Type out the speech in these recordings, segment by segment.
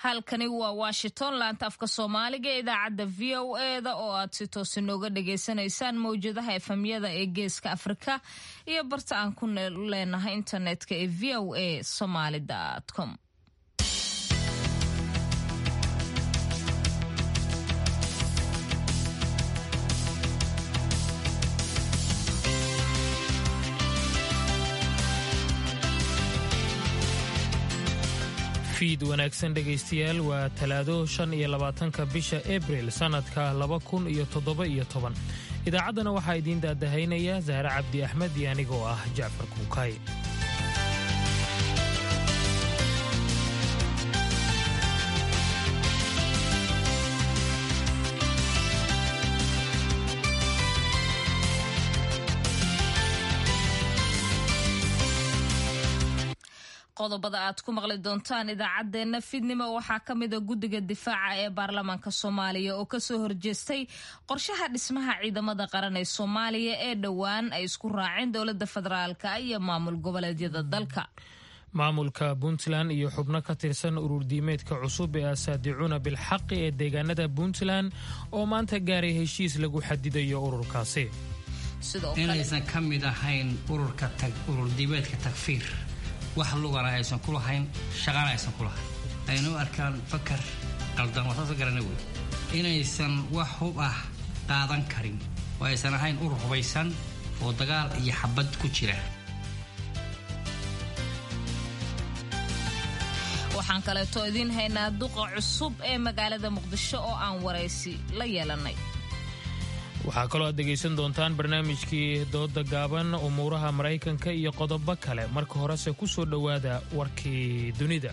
halkani waa washington laanta afka soomaaliga ee idaacadda v o eda oo aad si toosi nooga dhagaysanaysaan mawjadaha efamyada ee geeska afrika iyo barta aan ku leenahay internetka ee v o a somaly com fiid wanaagsan dhegaystayaal waa talaado shan iyo labaatanka bisha abril sannadka laba kun iyo toddoba iyo toban idaacaddana waxaa idiin daadahaynaya sahre cabdi axmed iyo anigoo ah jacfar kuukay qodobada aad ku maqli doontaan idaacaddeenna fidnimo waxaa ka mida guddiga difaaca ee baarlamaanka soomaaliya oo kasoo horjeestay qorshaha dhismaha ciidamada qaran ee soomaaliya ee dhowaan ay isku raaceen dowladda federaalka iyo maamul goboleedyada dalka maamulka puntland iyo xubno ka tirsan ururdiimeedka cusub ee asaadicuuna bilxaqi ee deegaanada puntland oo maanta gaaray heshiis lagu xadidayo ururkaasi inaysan ka mid ahayn ururdiimeedka takfiir wax lugana aysan ku lahayn shaqana aysan ku lahayn aynu arkaan fakar qaldan wasaasa garana wey inaysan wax hub ah qaadan karin oo aysan ahayn urur hubaysan oo dagaal iyo xabad ku jira waxaan kaleeto idiin haynaa duqa cusub ee magaalada muqdisho oo aan waraysi la yeelanay waxaa kaloo aad dhegaysan doontaan barnaamijkii dooda gaaban umuuraha maraykanka iyo qodobo kale marka horese ku soo dhowaada warkii dunida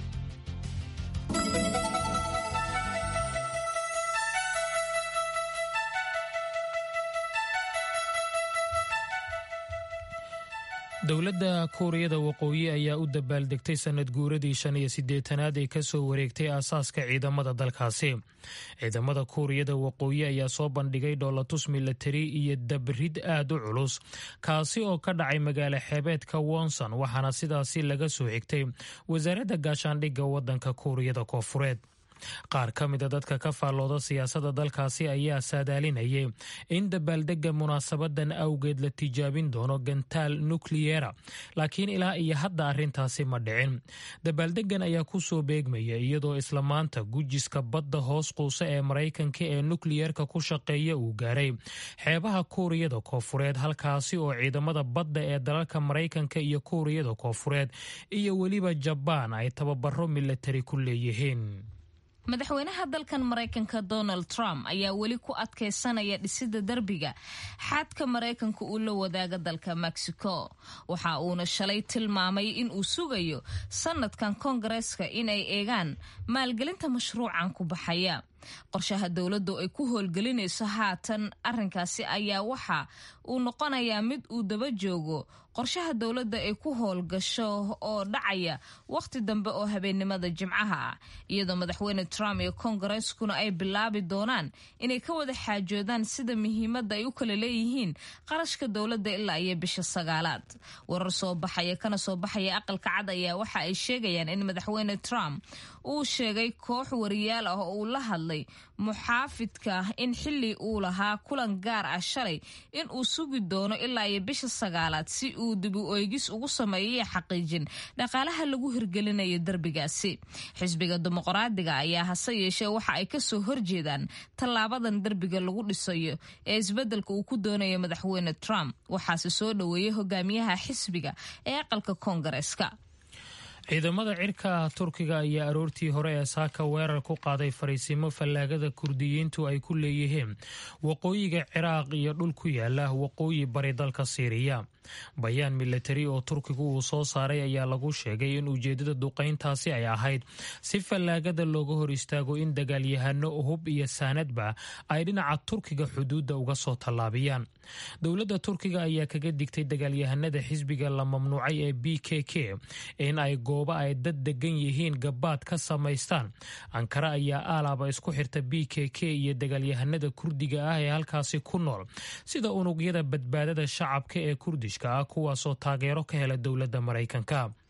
dowladda kuuriyada waqooyi ayaa u dabaaldegtay sannad guuradii shan iyo siddeetanaad ee kasoo wareegtay aasaaska ciidamada dalkaasi ciidamada kuuriyada waqooyi ayaa soo bandhigay dhoolatus milatari iyo dabrid aad u culus kaasi oo ka dhacay magaalo xeebeedka wonson waxaana sidaasi laga soo xigtay wasaaradda gaashaandhigga waddanka kuuriyada koofureed qaar ka mida dadka ka faallooda siyaasadda dalkaasi ayaa saadaalinayay in dabaaldegga munaasabadan awgeed la tijaabin doono gantaal nukliyera laakiin ilaa iyo hadda arrintaasi ma dhicin dabaaldeggan ayaa ku soo beegmaya iyadoo isla maanta gujiska badda hoos quusa ee maraykanka ee nukliyerka ku shaqeeya uu gaaray xeebaha kuuriyada koofureed halkaasi oo ciidamada badda ee dalalka maraykanka iyo kuuriyada koofureed iyo weliba jabaan ay tababaro milatari ku leeyihiin madaxweynaha dalkan maraykanka donald trump ayaa weli ku adkaysanaya dhisida derbiga xadka maraykanka uu la wadaaga dalka mexico waxa uuna shalay tilmaamay in uu sugayo sanadkan koongareeska inay eegaan maalgelinta mashruucan ku baxaya qorshaha dowladdu ay ku howlgelinayso haatan arrinkaasi ayaa waxa uu noqonayaa mid uu daba joogo qorshaha dowladda ay ku howlgasho oo dhacaya wakhti dambe oo habeennimada jimcaha ah iyadoo madaxweyne trump iyo koongareskuna ay bilaabi doonaan inay ka wada xaajoodaan sida muhiimadda ay u kala leeyihiin qarashka dowladda ilaa iyo bisha sagaalaad warar soo baxaya kana soo baxaya aqalka cad ayaa waxa ay sheegayaan in madaxweyne trump uu sheegay koox wariyaal ah oo uu la hadlay muxaafidka in xili uu lahaa kulan gaar ah shalay in uu sugi doono ilaa iyo bisha sagaalaad si uu dib u eegis ugu sameeyo xaqiijin dhaqaalaha lagu hirgelinayo derbigaasi xisbiga dimuqraadiga ayaa hase yeeshee waxa ay kasoo horjeedaan tallaabadan derbiga lagu dhisayo ee isbeddelka uu ku doonayo madaxweyne trump waxaase soo dhoweeyey hogaamiyaha xisbiga ee aqalka koongareeska ciidamada cirka turkiga ayaa aroortii hore ee saaka weerar ku qaaday fariisimo fallaagada kurdiyiintu ay ku leeyihiin waqooyiga ciraaq iyo dhul ku yaala waqooyi bari dalka siiriya bayaan milatari oo turkigu uu soo saaray ayaa lagu sheegay in ujeedada duqayntaasi ay ahayd si fallaagada looga hor istaago in dagaalyahano hub iyo saanadba ay dhinaca turkiga xuduudda uga soo tallaabiyaan dowladda turkiga ayaa kaga digtay dagaalyahanada xisbiga la mamnuucay ee b k k in ay goobo ay dad degan yihiin gabaad ka samaystaan ankara ayaa aalaaba isku xirta b k k iyo dagaalyahanada kurdiga ah ee halkaasi ku nool sida unugyada badbaadada shacabka ee kurdish ah kuwaasoo taageero ka hela dowladda maraykanka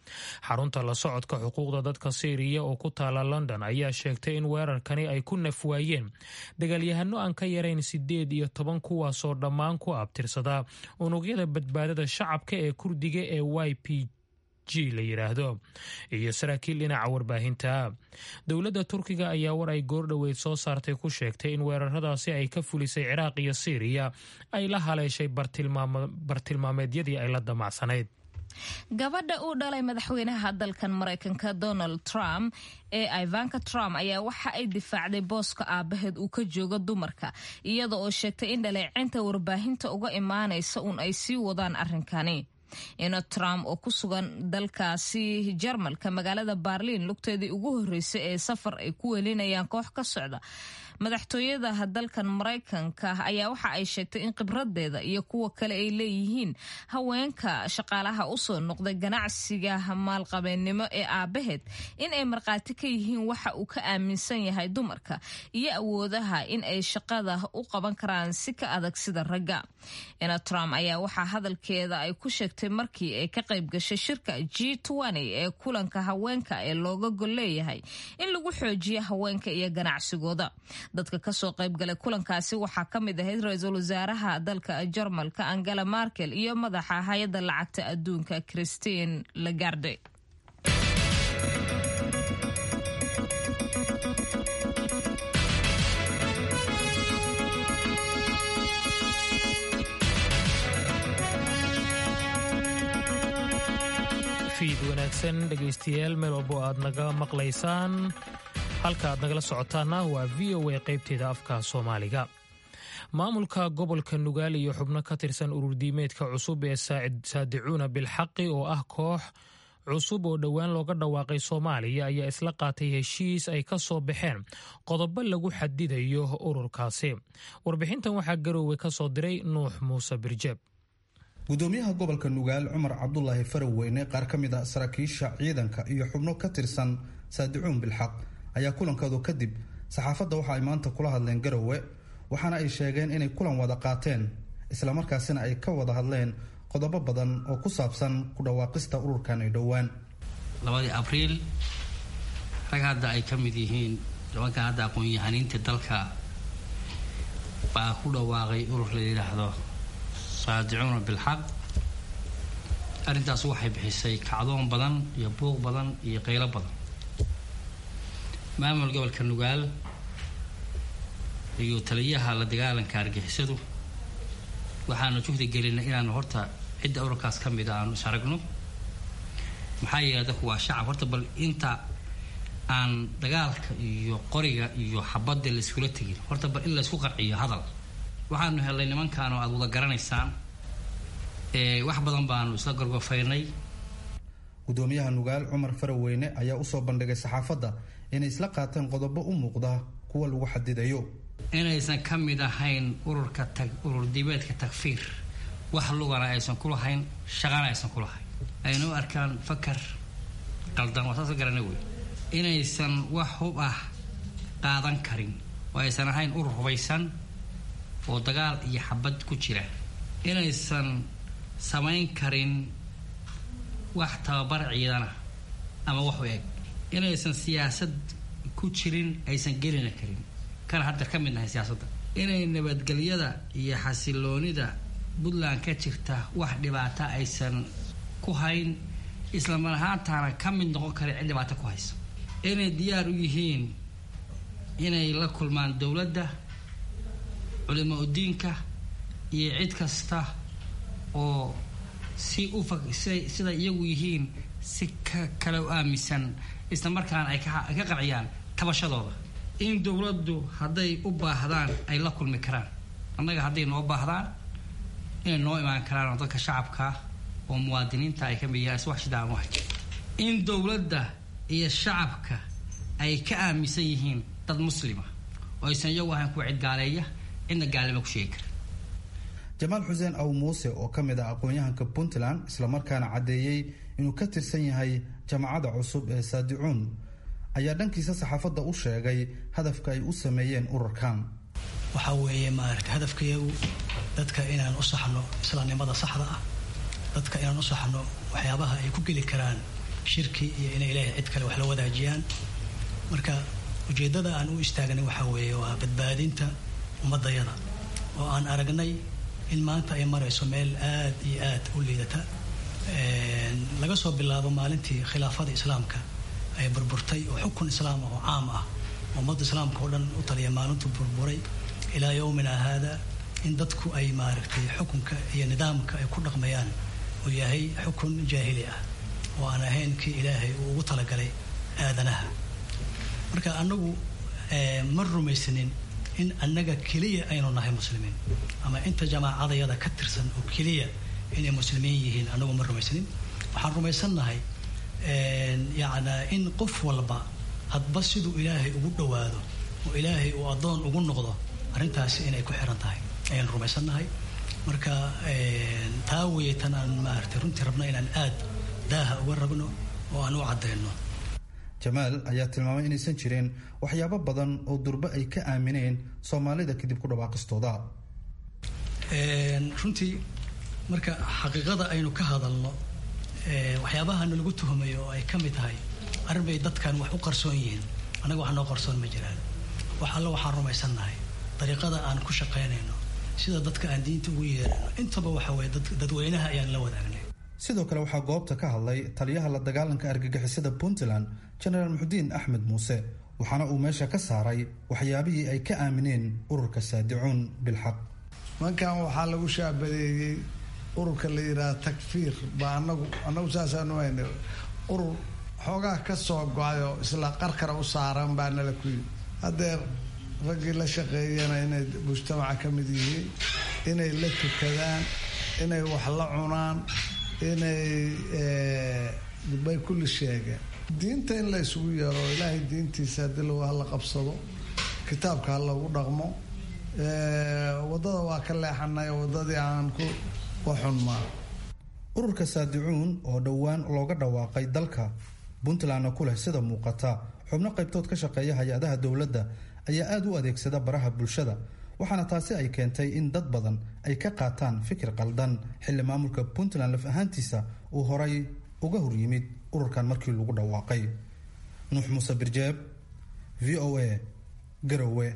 xarunta la socodka xuquuqda dadka siiriya oo ku taala london ayaa sheegtay in weerarkani ay ku nafwaayeen dagaalyahano aan ka yarayn sideed iyo toban kuwaasoo dhammaan ku abtirsadaa unugyada badbaadada shacabka ee kurdiga ee y p g la yidhaahdo iyo saraakiil dhinaca warbaahinta dowladda turkiga ayaa war ay goordhoweyd soo saartay ku sheegtay in weeraradaasi ay ka fulisay ciraaq iyo siiriya ay la haleeshay bartilmaameedyadii ay la damacsanayd gabadha uu dhalay madaxweynaha dalkan maraykanka donald trump ee ivanka trump ayaa waxa ay difaacday booska aabaheed uu ka joogo dumarka iyada oo sheegtay in dhaleecinta warbaahinta uga imaanaysa uun ay sii wadaan arrinkani ino trump oo ku sugan dalkaasi jarmalka magaalada baarliin lugteedii ugu horreysay ee safar ay ku welinayaan koox ka socda madaxtooyada dalkan maraykanka ayaa waxa ay sheegtay in khibradeeda iyo kuwa kale ay leeyihiin haweenka shaqaalaha usoo noqday ganacsiga maalqabeennimo ee aabaheed in ay markhaati ka yihiin waxa uu ka aaminsan yahay dumarka iyo awoodaha in ay shaqada u qaban karaan si ka adag sida ragga ina trump ayaa waxaa hadalkeeda ay ku sheegtay markii ay ka qayb gashay shirka g ee kulanka haweenka ee looga gol leeyahay in lagu xoojiyo haweenka iyo ganacsigooda dadka kasoo qaybgalay kulankaasi waxaa ka mid ahayd ra-iisul wasaaraha dalka jarmalka angela markel iyo madaxa hay-adda lacagta adduunka christine lagarde fiid wanaagsan dhegaystayaal meel walbo aad naga maqlaysaan halka aad nagala socotaana waa v o a qaybteeda afka soomaaliga maamulka gobolka nugaal iyo xubno ka tirsan ururdiimeedka cusub ee saadicuuna bilxaqi oo ah koox cusub oo dhowaan looga dhawaaqay soomaaliya ayaa isla qaatay heshiis ay ka soo baxeen qodobo lagu xadidayo ururkaasi warbixintan waxaa garoowe ka soo diray nuux muuse birjeeb gudoomiyaha gobolka nugaal cumar cabdulaahi faraweyne qaar ka mid a saraakiisha ciidanka iyo xubno ka tirsan saadicuun bilxaq ayaa kulankoodu kadib saxaafadda waxa ay maanta kula hadleen garowe waxaana ay sheegeen inay kulan wada qaateen islamarkaasina ay ka wada hadleen qodobo badan oo ku saabsan ku dhawaaqista ururkan ay dhowaan labadii abriil rag hadda ay ka mid yihiin nimankan hadda aqoon-yahaniinta dalka baa ku dhawaaqay urur la yidhaahdo saadicuuna bilxaq arrintaas waxay bixisay kacdoon badan iyo buuq badan iyo qaylo badan maamul gobolka nugaal iyo taliyaha la dagaalanka argixisadu waxaanu juhdi gelinay inaanu horta cidda ururkaas ka mid a aanu is aragno maxaa yeelay dadku waa shacab horta bal inta aan dagaalka iyo qoriga iyo xabadda la iskula tegin horta bal in la isku qarciyo hadal waxaanu helnay nimankaanoo aada wada garanaysaan wax badan baanu isla gorgofaynay gudoomiyaha nugaal cumar faraweyne ayaa usoo bandhigay saxaafadda inay isla qaateen qodobo u muuqda kuwa lagu xadidayo inaysan ka mid ahayn ururka tag urur dibeedka takfiir wax lugana aysan ku lahayn shaqana aysan ku lahayn ayna u arkaan fakar qaldan waa saasa garana wey inaysan wax hub ah qaadan karin oo aysan ahayn urur hubaysan oo dagaal iyo xabad ku jira inaysan samayn karin wax tababar ciidana ama wax u eg inaysan siyaasad ku jirin aysan gelina karin kana hadda ka mid nahay siyaasadda inay nabadgelyada iyo xasiloonida puntland ka jirta wax dhibaata aysan ku hayn islamar ahaantaana ka mid noqon karin cid dhibaato ku haysa inay diyaar u yihiin inay la kulmaan dowladda culimo udiinka iyo cid kasta oo si u sida iyagu yihiin si ka kale u aaminsan isla markaana ay ka qanciyaan tabashadooda in dowladdu hadday u baahdaan ay la kulmi karaan annaga hadday noo baahdaan inay noo imaan karaan oo dadka shacabka oo muwaadiniinta ay ka mid yahaan iswax shidaan wahay in dowladda iyo shacabka ay ka aaminsan yihiin dad muslima oo aysan iyagu ahayn kuwa cid gaaleeya cidna gaalnimo ku sheegi kara jamaal xuseen aw muuse oo ka mid ah aqoon-yahanka puntland islamarkaana caddeeyey inuu ka tirsan yahay jamacadda cusub ee saadicuun ayaa dhankiisa saxaafadda u sheegay hadafka ay u sameeyeen ururkan waxaa weeye maarata hadafkayagu dadka inaan u saxno islaamnimada saxda ah dadka inaan u saxno waxyaabaha ay ku geli karaan shirki iyo inay ilaahay cid kale wax la wadaajiyaan marka ujeeddada aan u istaagnay waxaa weeye waa badbaadinta ummadayada oo aan aragnay in maanta ay marayso meel aad iyo aad u liidata laga soo bilaabo maalintii khilaafada islaamka ay burburtay oo xukun islaam ah oo caam ah ummadda islaamka oo dhan u taliya maalintuu burburay ilaa yowmina haada in dadku ay maaragtay xukunka iyo nidaamka ay ku dhaqmayaan uu yahay xukun jaahili ah oo aan ahayn kii ilaahay uu ugu talagalay aadanaha marka annagu ma rumaysanin in annaga keliya aynu nahay muslimiin ama inta jamaacadayada ka tirsan oo keliya inay muslimiin yihiin annagu ma rumaysanin waxaan rumaysannahay yacnaa in qof walba hadba siduu ilaahay ugu dhowaado oo ilaahay uu addoon ugu noqdo arrintaasi inay ku xiran tahay ayaan rumaysannahay marka taa weeye tan aan maaragtay runtii rabno inaan aad daaha uga rabno oo aan u caddayno jamaal ayaa tilmaamay inaysan jireen waxyaabo badan oo durbe ay ka aamineen soomaalida kadib ku dhawaaqistooda runtii marka xaqiiqada aynu ka hadalno waxyaabahana lagu tuhumayo oo ay ka mid tahay arrin bay dadkan wax u qarsoon yihiin annaga wax noo qarsoon ma jiraan wax alle waxaan rumaysannahay dariiqada aan ku shaqaynayno sida dadka aan diinta ugu yeerano intaba waxa weye dadweynaha ayaan la wadaagnay sidoo kale waxaa goobta ka hadlay taliyaha la dagaalanka argagixisada puntland genaraal muxudiin axmed muuse waxaana uu meesha ka saaray waxyaabihii ay ka aamineen ururka saadicuun bilxaq mankan waxaa lagu shaabadeeyey ururka la yidhaha takfiir baa anagu anagu saasaanu hayna urur xoogaa ka soo go-ayoo isla qarkara u saaran baa nala ku yidhi haddee raggii la shaqeeyana inay mujtamaca ka mid yihiin inay la tukadaan inay wax la cunaan inay bay kulli sheegeen diinta in la isugu yeero ilaahay diintiisa haddii lagu hala qabsado kitaabka ha lagu dhaqmo waddada waa ka leexanay waddadii aan ku waxunmaa ururka saadicuun oo dhowaan looga dhawaaqay dalka puntlandna ku leh sida muuqata xubno qaybtood ka shaqeeya hay-adaha dowladda ayaa aada u adeegsada baraha bulshada waxaana taasi ay keentay in dad badan ay ka qaataan fikir qaldan xilli maamulka puntland laf ahaantiisa uu horay uga hor yimid ururkan markii lagu dhawaaqay nuux muuse birjeeb v o a garowe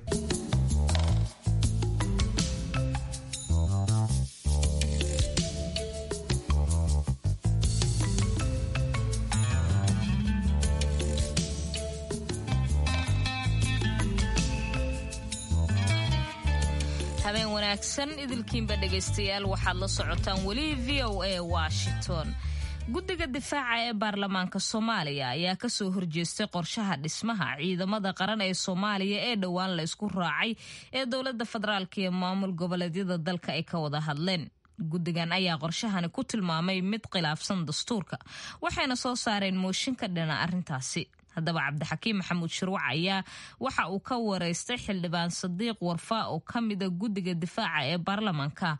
habeen wanaagsan idilkiinba dhegaystayaal waxaad la socotaan weli v o a washington guddiga difaaca ee baarlamaanka soomaaliya ayaa kasoo horjeestay qorshaha dhismaha ciidamada qaran ee soomaaliya ee dhowaan la isku raacay ee dowladda federaalk iyo maamul goboleedyada dalka ay ka wada hadleen guddigan ayaa qorshahani ku tilmaamay mid khilaafsan dastuurka waxayna soo saareen mooshin ka dhina arrintaasi haddaba cabdixakiim maxamuud shirwac ayaa waxa uu ka wareystay xildhibaan sadiiq warfaa oo ka mida guddiga difaaca ee baarlamaanka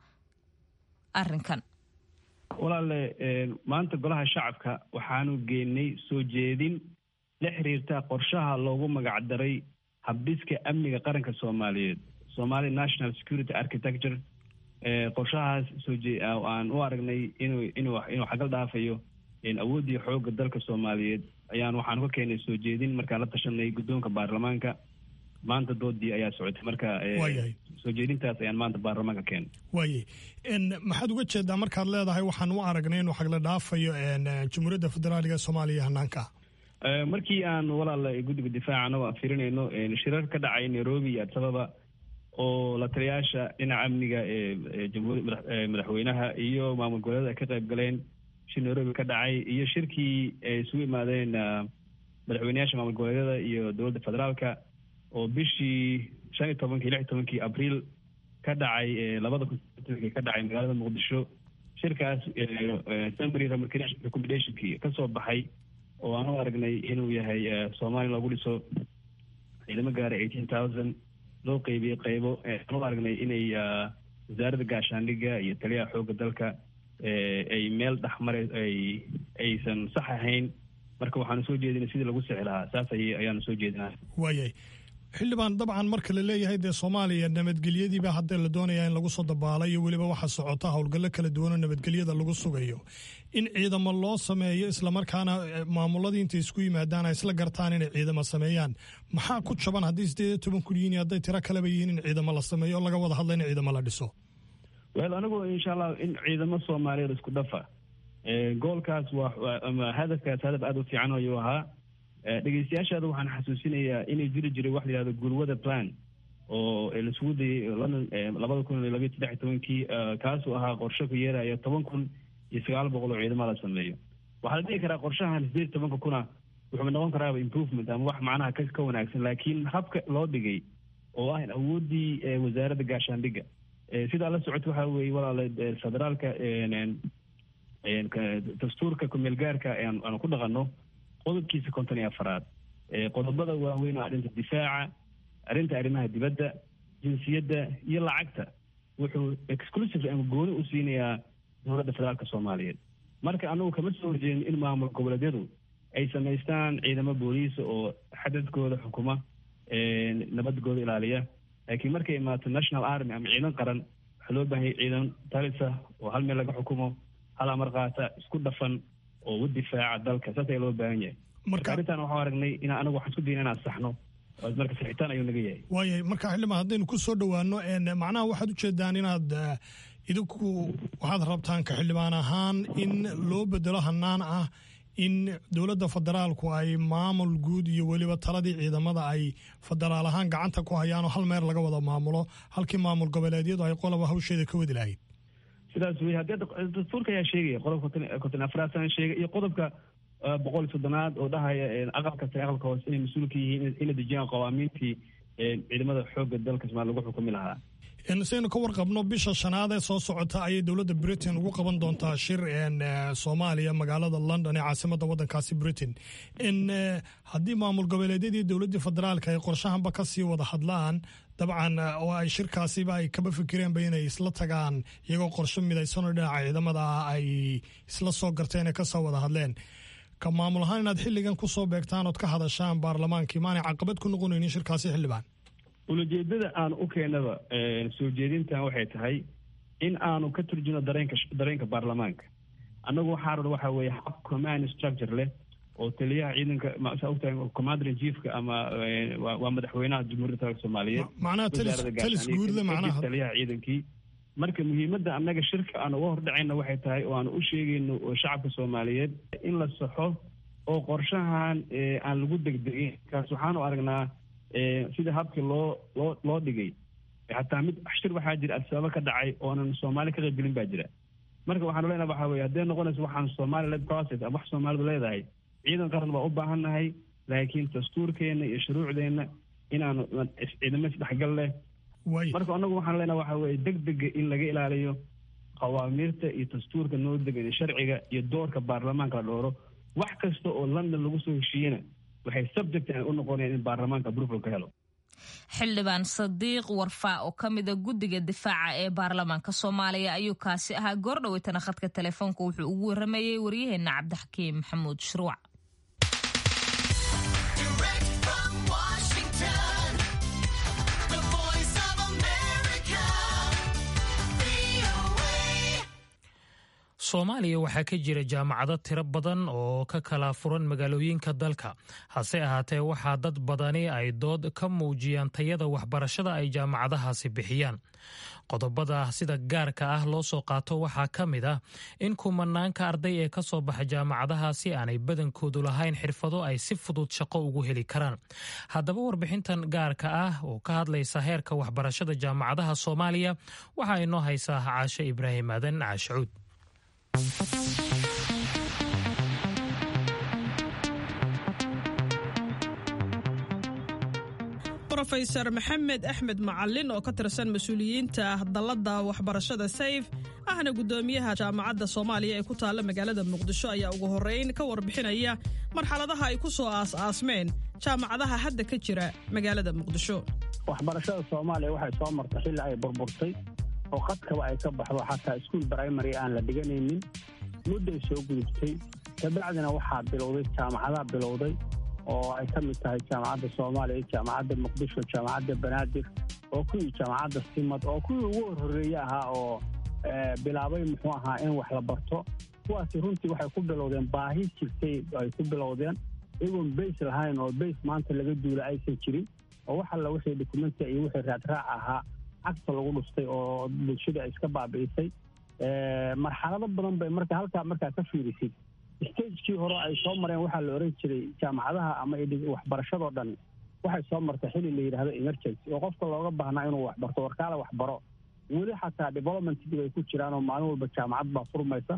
arrinkan walaale maanta golaha shacabka waxaanu geynay soo jeedin la xiriirta qorshaha loogu magacdaray habdhiska amniga qaranka soomaaliyeed somali national security architecture qorshahaas sooaan u aragnay inuu inuu inuu xagal dhaafayo awooddii xoogga dalka soomaaliyeed ayaan waxaanu ka keenay soo jeedin markaan la tashanay guddoonka baarlamaanka maanta doodii ayaa socotay marka soo jeedintaas ayaan maanta baarlamaanka keenay waaye maxaad uga jeedaa markaad leedahay waxaan u aragnay inuu xagla dhaafayo jamhuuriyadda federaaliga soomaaliya hanaanka markii aan walaal guddiga difaaca anagoo firinayno shirar ka dhacay nairobi iyo adisababa oo la taliyaasha dhinaca amniga ee jamhuuri madaxweynaha iyo maamul goboleeda ay ka qayb galeen shir nairobi ka dhacay iyo shirkii ay isugu imaadeen madaxweyneyaasha maamul goboleedyada iyo dowladda federaalka oo bishii shan iyo tobankii lix iyo tobankii abriil ka dhacay labada kun ka dhacay magaalada muqdisho shirkaas summary recommendationkii kasoo baxay oo aan u aragnay inuu yahay soomaaliya loogu dhiso ciidamo gaaray eighteen thousand loo qeybiyey qeybo aan u aragnay inay wasaaradda gaashaandhigga iyo taliyaha xoogga dalka ay meel dhexmare ay aysan sax ahayn marka waxaanu soo jeedinay sidii lagu sixi lahaa saas ay ayaanu soo jeedinaa waayay xildhibaan dabcan marka la leeyahay dee soomaaliya nabadgelyadiiba haddee la doonaya in lagu soo dabaalo iyo weliba waxa socota howlgallo kala duwanoo nabadgelyada lagu sugayo in ciidamo loo sameeyo islamarkaana maamuladii intay isku yimaadaan ay isla gartaan inay ciidamo sameeyaan maxaa ku jaban haddii sideed iyo toban kun yihiin hadday tiro kaleba yihiin in ciidamo la sameeyo oo laga wada hadla in ciidamo la dhiso wel anigu insha allah in ciidamo soomaaliyeed isku dhafa goolkaas waa ama hadafkaas hadaf aada u fiican ayuu ahaa dhegeystayaashaada waxaan xasuusinayaa inay jiri jiray wax la yihahdo gurwada plan oo laisugu dayay london labada kun iyo labayo saddex iyo tobankii kaasuu ahaa qorshe ku yeeraya toban kun iyo sagaal boqol oo ciidamo la sameeyo waxaa la dhihi karaa qorshahan sideed iyo tobanka kuna wuxuu noqon karaaba improvement ama wax macnaha ka ka wanaagsan laakiin habka loo dhigay oo ah awooddii wasaaradda gaashaandhigga sidaa la socota waxa weeye walaala federaalka dastuurka kumeel gaarka aanu ku dhaqanno qodobkiisa konton iyo afaraad qodobada waaweyn oo arrinta difaaca arrinta arrimaha dibadda jinsiyadda iyo lacagta wuxuu exclusively ama gooni u siinayaa dowladda federaalka soomaaliyeed marka anagu kama soo horjeedin in maamul goboleedyadu ay samaystaan ciidamo booliisa oo xadadkooda xukuma nabadgooda ilaaliya laakiin markay imaato national army ama ciidan qaran waxaa loo baahanyay ciidan talisa oo hal meel laga xukumo hal amar qaata isku dhafan oo u difaaca dalka saas ayaa loo baahan yahay marka arrintan waxaan aragnay in anagu waxaan isku dayna inaan saxno marka saxitaan ayuu naga yahay waayahay marka xildhibaan haddaynu ku soo dhowaano macnaha waxaad ujeedaan inaad idinku waxaad rabtaan ka xildhibaan ahaan in loo bedelo hanaan ah in dowladda federaalku ay maamul guud iyo weliba taladii ciidamada ay federaal ahaan gacanta ku hayaan oo hal meer laga wada maamulo halkii maamul goboleedyadu ay qoloba hawsheeda ka wadi lahayd sidaas wey haddii dastuurka ayaa sheegaya qodobka konton afraad sana sheegay iyo qodobka boqol iyo soddonaad oo dhahaya aqalka sare aqalka hoose inay mas-uul ka yihiin inay dejiyaan qawaamiintii ciidamada xoogga dalka somalia lagu xukumi lahaa saynu ka warqabno bisha shanaad ee soo socota ayay dowladda britain ugu qaban doontaa shir soomaaliya magaalada london ee caasimada wadankaasi britain haddii maamul goboleedyadii dowladdii federaalka ay qorshahanba kasii wada hadlaan dabcan oo ay shirkaasiba ay kaba fikireenba inay isla tagaan iyagoo qorsho midaysanoo dhinaca ciidamada ah ay isla soo garteen ee kasoo wada hadleen ka maamul ahaan inaad xilligan kusoo beegtaan ood ka hadashaan baarlamaankii maanay caqabad ku noqonaynin shirkaasi xildhibaan ulajeedada aan u keenaba soo jeedintan waxay tahay in aanu ka turjino dareenka dareenka baarlamaanka annagu waxaa raba waxa weeye hab command structure leh oo taliyaha ciidanka saa ogtahay commander in chiefka ama waa madaxweynaha jamhuuriyadda federaalka soomaaliyeed macnaha talis guudle macnaha taliyaha ciidankii marka muhiimadda annaga shirka aan uga hordhacayna waxay tahay oo aan u sheegayno shacabka soomaaliyeed in la saxo oo qorshahan aan lagu degdegin kaas waxaanu aragnaa sida habkii loo loo loo dhigay xataa mid shir waxaa jira adsabaabo ka dhacay oonan soomaali ka qaybgelin baa jira marka waxaanu leenaha waxaa weye haddee noqonayso waxaan somali led process ama wax soomaalidu leedahay ciidan qaran baa u baahan nahay laakiin dastuurkeenna iyo shuruucdeenna inaanu ciidamo isdhexgal leh marka anagu waxaan leenaha waxaa weye deg dega in laga ilaaliyo qawaamiirta iyo dastuurka noo degan iyo sharciga iyo doorka baarlamaanka la dhooro wax kasta oo london lagu soo heshiiyena waxay subject u noqonayaan in baarlamaanka approval ka helo xildhibaan sadiiq warfaa oo ka mida guddiga difaaca ee baarlamaanka soomaaliya ayuu kaasi ahaa goordhaweytana khadka telefoonka wuxuu ugu waramayey waryaheena cabdixakiim maxamuud shuruuc soomaaliya waxaa ka jira jaamacado tiro badan oo ka kala furan magaalooyinka dalka hase ahaatee waxaa dad badani ay dood ka muujiyaan tayada waxbarashada ay jaamacadahaasi bixiyaan qodobada sida gaarka ah loo soo qaato waxaa ka mid ah in kumanaanka arday ee ka soo baxa jaamacadahaasi aanay badankoodu lahayn xirfado ay si fudud shaqo ugu heli karaan haddaba warbixintan gaarka ah oo ka hadlaysa heerka waxbarashada jaamacadaha soomaaliya waxaa inoo haysaa caashe ibraahim aadan caashacuud rofeysar maxamed axmed macalin oo ka tirsan mas-uuliyiinta dalladda waxbarashada sayf ahna guddoomiyaha jaamacadda soomaaliya ee ku taalla magaalada muqdisho ayaa ugu horreyn ka warbixinaya marxaladaha ay ku soo aas-aasmeen jaamacadaha hadda ka jira magaalada muqdisho waxbarashada soomaaliya waxay soo martay xilli ay burburtay oo qadkaba ay ka baxdo xataa iskuol brimary aan la dhiganaynin mudday soo gudubtay kabacdina waxaa bilowday jaamacadaha bilowday oo ay ka mid tahay jaamacadda soomaaliya jaamacadda muqdisho jaamacadda banaadir oo kuwii jaamacadda simad oo kuwii ugu horhoreeye ahaa oo bilaabay muxuu ahaa in wax la barto kuwaasi runtii waxay ku bilowdeen baahi jirtay ay ku bilowdeen iyagoon bays lahayn oo bays maanta laga duula aysan jirin oo wax alla wixii dokumenti iyo wixii raadraac ahaa cagta lagu dhuftay oo bulshada iska baabi'isay marxalado badan bay marka halkaa markaa ka fiirisid stagekii hore ay soo mareen waxaa la oran jiray jaamacadaha ama waxbarashadoo dhan waxay soo martay xili la yidhaahdo emergency oo qofka looga baahnaa inuu waxbarto warkaale waxbaro weli xataa developmentkii bay ku jiraan oo maalin walba jaamacad baa furmaysa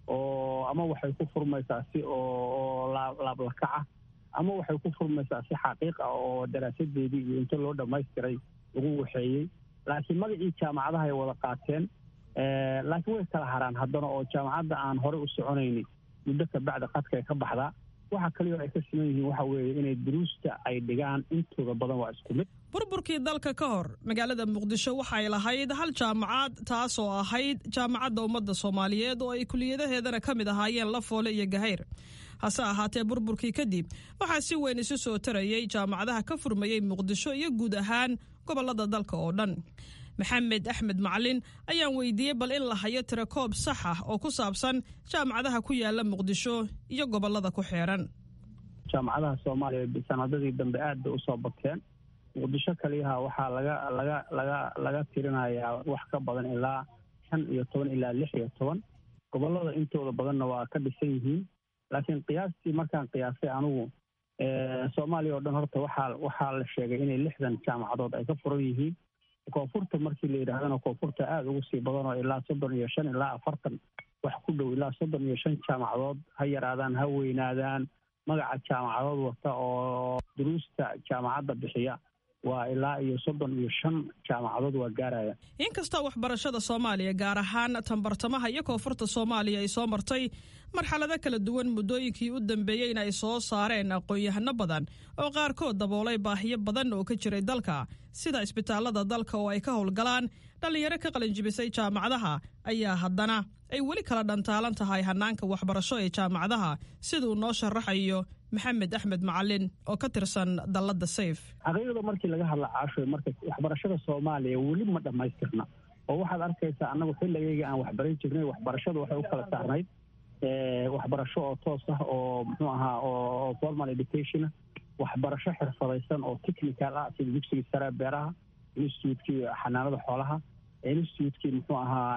oo ama waxay ku furmaysaa si oo laablakaca ama waxay ku furmaysaa si xaqiiq ah oo daraasadeedii iyo inta loo dhammaystiray lagu waxeeyey laakiin magacii jaamacadaha ay wada qaateen laakiin way kala haraan haddana oo jaamacadda aan horey u soconaynin muddo kabacdi qadkay ka baxdaa waxa kaliyo ay ka siman yihiin waxa weeye inay duruusta ay dhigaan intooda badan waa isku mid burburkii dalka ka hor magaalada muqdisho waxay lahayd hal jaamacad taasoo ahayd jaamacadda ummadda soomaaliyeed oo ay kuliyadaheedana ka mid ahaayeen lafoole iyo gahayr hase ahaatee burburkii kadib waxaa si weyn isu soo tarayay jaamacadaha ka furmayey muqdisho iyo guud ahaan gobollada dalka oo dhan maxamed axmed macalin ayaan weydiiyey bal in la hayo tirakoob sax ah oo ku saabsan jaamacadaha ku yaala muqdisho iyo gobollada ku xeeran jaamacadaha soomaaliya sanadadii dambe aad bay usoo bateen muqdisho kaliyaha waxaa laga laga laga laga tirinayaa wax ka badan ilaa shan iyo toban ilaa lix iyo toban gobollada intooda badanna waa ka dhisan yihiin laakiin qiyaastii markaan qiyaasay anigu soomaaliya oo dhan horta waxaa waxaa la sheegay inay lixdan jaamacadood ay ka furan yihiin koonfurta markii la yidhaahdana koonfurta aada ugu sii badan oo ilaa soddon iyo shan ilaa afartan wax ku dhow ilaa soddon iyo shan jaamacadood ha yaraadaan ha weynaadaan magaca jaamacadood wata oo duruusta jaamacadda bixiya waa ilaa iyo soddon iyo shan jaamacadood waa gaaraya inkastoo waxbarashada soomaaliya gaar ahaan tanbartamaha iyo koonfurta soomaaliya ay soo martay marxalado kala duwan muddooyinkii u dambeeyeyna ay soo saareen aqoon-yahano badan oo qaarkood daboolay baahiyo badan oo ka jiray dalka sida isbitaalada dalka oo ay ka howlgalaan dhallinyaro ka qalinjibisay jaamacadaha ayaa haddana ay weli kala dhantaalan tahay hanaanka waxbarasho ee jaamacadaha siduu noo sharaxayo maxamed axmed macalin oo ka tirsan dalladda sayf xaqiiqda markii laga hadla caashoy marka waxbarashada soomaaliya weli ma dhammaystirna oo waxaad arkaysaa annagu xilligayga aan waxbaran jirnay waxbarashadu waxay u kala saarnayd waxbarasho oo toos ah oo muxuu ahaa oo formal education waxbarasho xirfadaysan oo technical ah sida dugsiga sare beeraha institutekii xanaanada xoolaha institutekii muxuu ahaa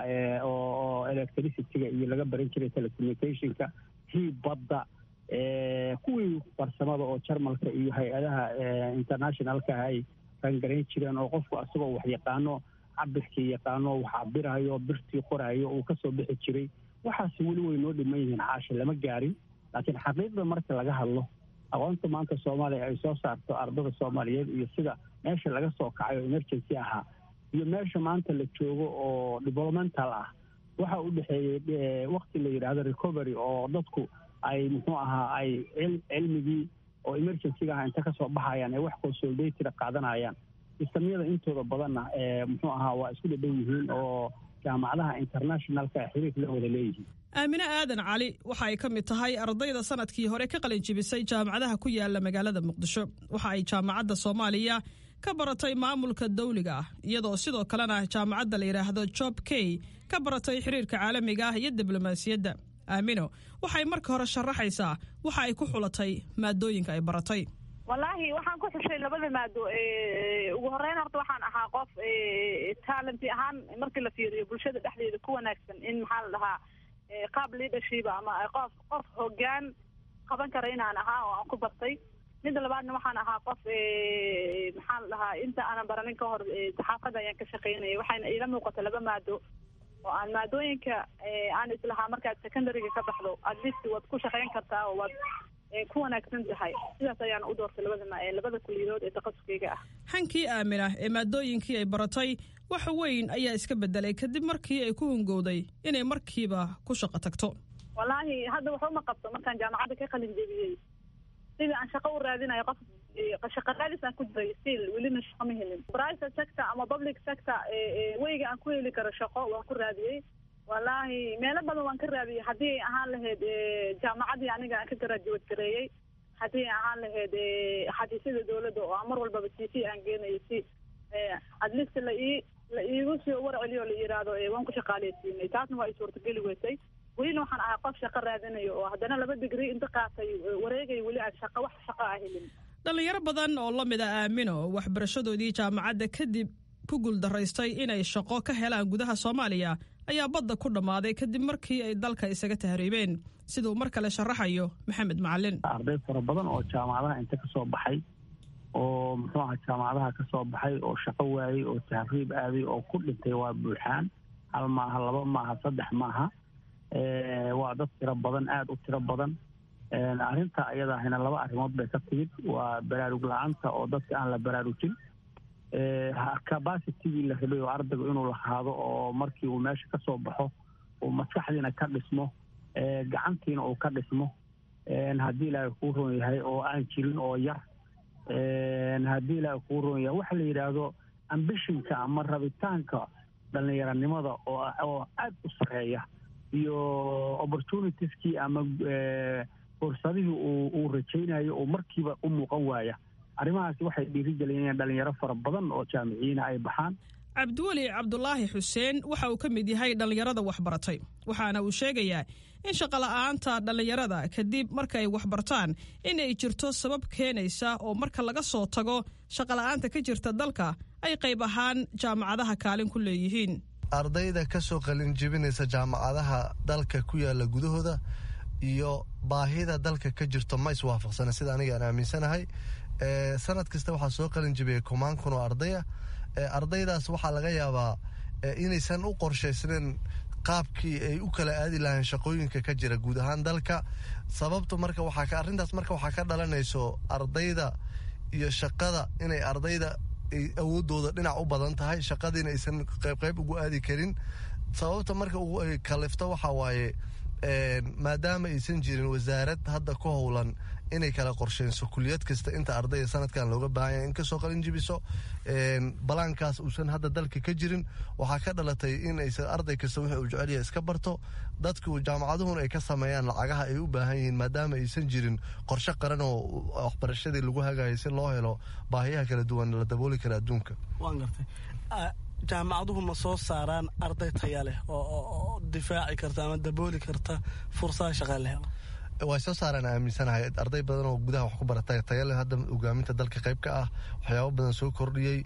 oo electricityga iyo laga baran jiray telecommunicationka tii badda kuwii farsamada oo jarmalka iyo hay-adaha internationalka ay rangarayn jireen oo qofku asagoo wax yaqaano cabirkii yaqaano wax cabirayo birtii qorayo uu kasoo bixi jiray waxaasi weli way noo dhiman yihiin caasha lama gaarin laakiin xaqiiqda marka laga hadlo aqoonta maanta soomaaliya ay soo saarto ardada soomaaliyeed iyo sida meesha laga soo kacay oo emergency ahaa iyo meesha maanta la joogo oo developmental ah waxa u dhexeeyey wakti la yidhaahdo recovery oo dadku ay muxuu ahaa ay cilmigii oo emergencyga ah inta kasoo baxayaan ee wax consolidatida qaadanayaan sistamyada intooda badanna muxuu ahaa waa isku dhadhow yihiin oo jaamacadaha internationalka xiriir la wada leeyihiin aamine aadan cali waxa ay ka mid tahay ardayda sanadkii hore ka qalin jibisay jaamacadaha ku yaala magaalada muqdisho waxa ay jaamacadda soomaaliya ka baratay maamulka dawliga ah iyadoo sidoo kalena jaamacadda la yidhaahdo job key ka baratay xiriirka caalamiga ah iyo diblomaasiyadda aamino waxay marka hore sharaxaysaa waxa ay ku xulatay maadooyinka ay baratay wallaahi waxaan ku xushay labada maado ugu horeyn horta waxaan ahaa qof talenti ahaan markii la fiiriyo bulshada dhexdeeda ku wanaagsan in maxaa la dhahaa qaab leadership ama qof qof hogaan qaban kara inaan ahaa oo aan ku bartay midda labaadna waxaan ahaa qof maxaa la dhahaa inta aanan baranin ka hor saxaafadda ayaan ka shaqaynayay waxayna iila muuqata laba maado oo aan maadooyinka aan islahaa markaad secondaryga ka baxdo at least waad ku shaqayn kartaa oo waad ku wanaagsan tahay sidaas ayaan u doortay labada labada kuliyadood ee takasuskeyga ah hankii aamina ee maadooyinkii ay baratay wax weyn ayaa iska bedelay kadib markii ay ku hungowday inay markiiba ku shaqo tagto wallaahi hadda waxuma qabto markaan jaamacadda ka qalin jebiyey sidii aan shaqo u raadinayo qof shaqo raadis aan ku jiray still welina shaqo ma helin private sector ama public sector weyga aan ku heli karo shaqo waan ku raadiyey wallaahi meelo badan waan ka raadiyey haddii ay ahaan lahayd jaamacadii aniga aan ka graduate gareeyey haddii ahaan lahayd xafiisyada dowladda oo aan mar walbaba c c aan geenayo si adlist la ii la iigu soo warceliyo o la yidhaahdo waan ku shaqaaleysiinay taasna waa i suurtageli weysay welina waxaan ahaa qof shaqo raadinayo oo haddana laba digrii inta qaatay wareegay weli aan shaqo wax shaqo ah helin dhallinyaro badan oo la mid a aamino waxbarashadoodii jaamacadda kadib ku guuldaraystay inay shaqo ka helaan gudaha soomaaliya ayaa badda ku dhammaaday kadib markii ay dalka isaga tahriibeen siduu mar kale sharaxayo maxamed macalin arday fara badan oo jaamacadaha inta ka soo baxay oo muxuu aha jaamacadaha ka soo baxay oo shaqo waayey oo tahriib aaday oo ku dhintay waa buuxaan hal maaha laba maaha saddex maaha waa dad tiro badan aada u tiro badan arrinta ayadahina laba arrimood bay ka timid waa baraarug la-aanta oo dadka aan la baraarujin capacitigii la rabay oo ardaygu inuu lahaado oo markii uu meesha ka soo baxo uu maskaxdiina ka dhismo gacantiina uu ka dhismo haddii ilaahay kuu roon yahay oo aan jirin oo yar haddii ilaahay kuu roon yahay waxa la yidhaahdo ambishinka ama rabitaanka dhallinyaranimada oo aada u sareeya iyo opportunitieskii ama fursadihii uu rajaynayo oo markiiba u muuqan waaya arrimahaasi waxay dhiirigeliyeen dhalinyaro fara badan oo jaamiciyiina ay baxaan cabdiweli cabdulaahi xuseen waxa uu ka mid yahay dhallinyarada waxbaratay waxaana uu sheegayaa in shaqola'aanta dhallinyarada kadib marka ay waxbartaan in ay jirto sabab keenaysa oo marka laga soo tago shaqola'aanta ka jirta dalka ay qayb ahaan jaamacadaha kaalin ku leeyihiin ardayda ka soo qalin jebinaysa jaamacadaha dalka ku yaala gudahooda iyo baahida dalka ka jirto ma iswaafaqsana sida aniga aan aaminsanahay sanad kasta waxaa soo qalin jebiyay kumaan kun oo ardaya ardaydaas waxaa laga yaabaa inaysan u qorshaysnayn qaabkii ay u kala aadi lahayn shaqooyinka ka jira guud ahaan dalka sababta marka waxaa arrintaas marka waxaa ka dhalanayso ardayda iyo shaqada inay ardayda ay awoodooda dhinac u badan tahay shaqadiina aysan qaybqayb ugu aadi karin sababta marka ay kalifto waxaa waaye maadaama aysan jirin wasaarad hadda ku howlan inay kala qorsheyso kuliyad kasta inta ardayda sanadkan looga baahanya in kasoo qalin jibiso balaankaas uusan hadda dalka ka jirin waxaa ka dhalatay in aysan arday kasta wixii uu jecelyaha iska barto dadku jaamacaduhuna ay ka sameeyaan lacagaha ay u baahan yihiin maadaama aysan jirin qorshe qaran oo waxbarashadii lagu hagayo si loo helo baahiyaha kala duwan la dabooli kara adduunka waan gartay jaamacaduhu ma soo saaraan arday taya leh oo difaaci karta ama dabooli karta fursada shaqa la helo way soo saaraan aaminsanahay arday badan oo gudaha wax ku barata tayale hadda hogaaminta dalka qayb ka ah waxyaabo badan soo kordhiyey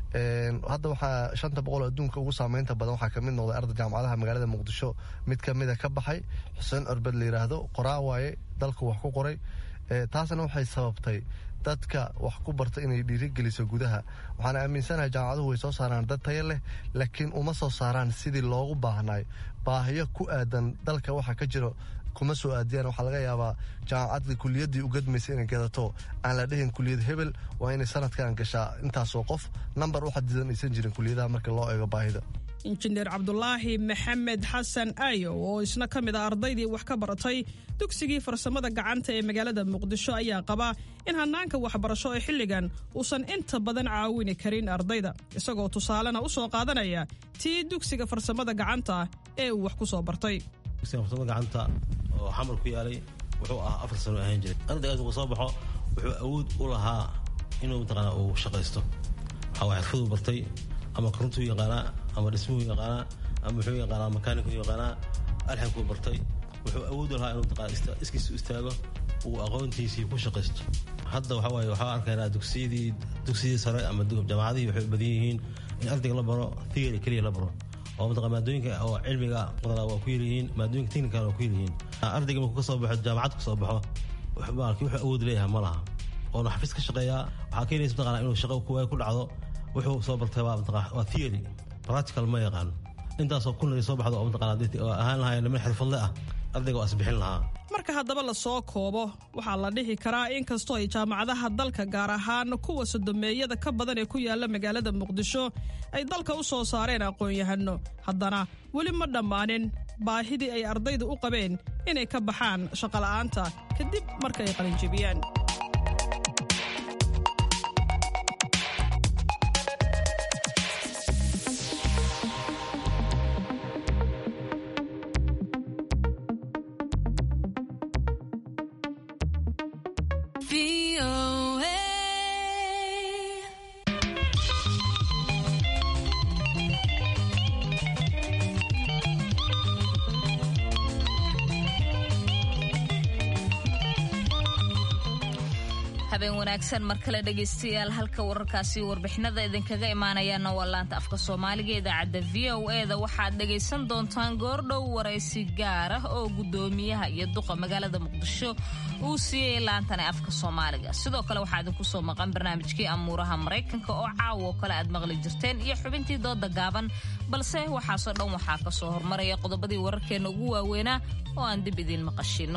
hadda waxaa shanta boqol oo adduunka ugu saameynta badan waxaa kamid noqday arday jaamacadaha magaalada muqdisho mid kamida ka baxay xuseen corbed la yidhaahdo qoraa waaye dalku wax ku qoray taasna waxay sababtay dadka wax ku barta inay dhiirigeliso gudaha waxaana aaminsanahay jaamacaduhu way soo saaraan dad taya leh laakiin uma soo saaraan sidii loogu baahnay baahiyo ku aadan dalka waxa ka jiro kuma soo aadiyaan waxaa laga yaabaa jaamacadda kuliyaddii u gadmaysa inay gadato aan la dhehin kuliyad hebel waa inay sanadkan gashaa intaasoo qof nambar u xadidan aysan jirin kuliyadaha marka loo eego baahida injineer cabdulaahi maxamed xasan aayo oo isna ka mid a ardaydii wax ka baratay dugsigii farsamada gacanta ee magaalada muqdisho ayaa qaba in hanaanka waxbarasho ee xilligan uusan inta badan caawini karin ardayda isagoo tusaalena u soo qaadanaya tii dugsiga farsamada gacanta ee uu wax ku soo bartay farsamada gacanta oo xamar ku yaalay wuxuu ahaa afar sano ahaan jiray ardaygaas uu soo baxo wuxuu awood u lahaa inuu mataqaana uu shaqaysto waxaa xirfaduu bartay ama korontuu yaqaanaa ama dhismuhu yaqaanaa ama muxuu yaqaanaa makaanikuu yaqaanaa alxankuu bartay wuxuu awood u lahaa inuu mataqaana iskiisu istaago uu aqoontiisii ku shaqaysto hadda waxaa waaye waxaa arkaynaa dugsiyadii dugsiyadii sare ama jaamacadihii waxay u badan yihiin in ardayga la baro theory keliya la baro oo mataqaa maadooyinka oo cilmiga badanaa waa ku yaryihiin maadooyinka technical waa ku yaryihiin ardayga markuu ka soo baxo jaamacad ka soo baxo markii wuxuu awood leeyahay ma laha oona xafiis ka shaqeeyaa waxaa keenaysa mataqana inuu shaqo kuwaay ku dhacdo wuxuu soo bartay waa mataqaa waa theory practical ma yaqaan intaasoo kunay soo baxdo oo mataqana oo ahaan lahayn niman xirfadle ah ardayga waa isbixin lahaa marka haddaba la soo koobo waxaa la dhihi karaa in kastoo ay jaamacadaha dalka gaar ahaan kuwa sodomeeyada ka badan ee ku yaala magaalada muqdisho ay dalka u soo saareen aqoon-yahano haddana weli ma dhammaanin baahidii ay ardayda u qabeen inay ka baxaan shaqola'aanta kadib marka ay qalinjibiyaan habeen wanaagsan mar kale dhegaystayaal halka wararkaasi warbixinada idinkaga imaanayaana waa laanta afka soomaaliga idaacadda v o eda waxaad dhagaysan doontaan goordhow waraysi gaar ah oo gudoomiyaha iyo duqa magaalada muqdisho uu siiyey laantani afka soomaaliga sidoo kale waxaa idinku soo maqan barnaamijkii amuuraha maraykanka oo caawo kale aad maqli jirteen iyo xubintii dooda gaaban balse waxaasoo dhan waxaa ka soo hormaraya qodobadii wararkeenna ugu waaweynaa oo aan dib idiin maqashino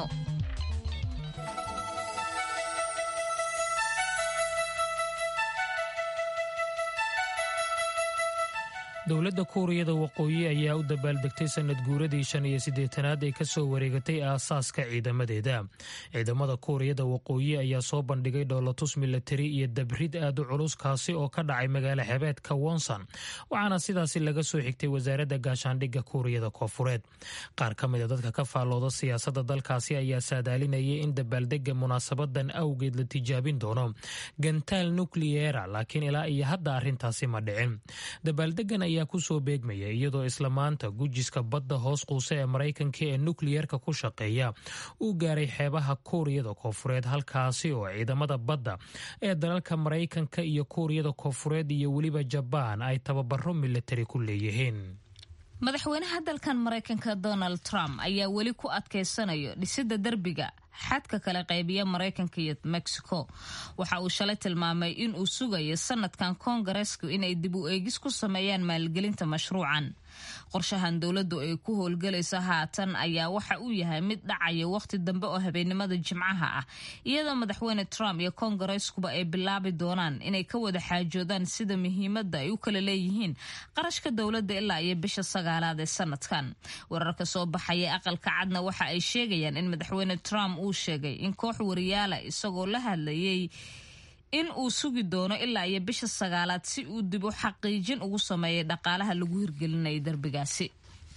dowladda kuuriyada waqooyi ayaa u dabaaldegtay sanad guuradii shan iyo siddeetanaad ee kasoo wareegatay aasaaska ciidamadeeda ciidamada kuuriyada waqooyi ayaa soo bandhigay dhoolatus milatari iyo dabrid aad u culus kaasi oo ka dhacay magaalo xebeedka wonson waxaana sidaasi laga soo xigtay wasaaradda gaashaandhigga kuuriyada koofureed qaar ka mida dadka ka faallooda siyaasadda dalkaasi ayaa saadaalinayay in dabaaldega munaasabadan awgeed la tijaabin doono gantaal nukliyeera laakiin ilaa iyo hadda arrintaasi ma dhicin dabaaldegan ayaa kusoo beegmaya iyadoo isla maanta gujiska badda hoos quuse ee maraykanka ee nukliyerka ku shaqeeya uu gaaray xeebaha kuuriyada koofureed halkaasi oo ciidamada badda ee dalalka maraykanka iyo kuuriyada koofureed iyo weliba jabaan ay tababaro milatari ku leeyihiin madaxweynaha dalkan maraykanka donald trump ayaa weli ku adkaysanayo dhisidda derbiga xadka kale qaybiya maraykanka iyo mexico waxa uu shalay tilmaamay in uu sugayo sanadkan koongareesku inay dib u eegis ku sameeyaan maalgelinta mashruucan qorshahan dowladdu ay ku howlgalayso haatan ayaa waxa uu yahay mid dhacaya wakhti dambe oo habeennimada jimcaha ah iyadoo madaxweyne trump iyo koongareeskuba ay bilaabi doonaan inay ka wada xaajoodaan sida muhiimadda ay u kala leeyihiin qarashka dowladda ilaa iyo bisha sagaalaad ee sanadkan wararka soo baxaya aqalka cadna waxa ay sheegayaan in madaxweyne trump uu sheegay in koox wariyaala isagoo la hadlayay in uu sugi doono ilaa iyo bisha sagaalaad si uu dib u xaqiijin ugu sameeyay dhaqaalaha lagu hirgelinayay derbigaasi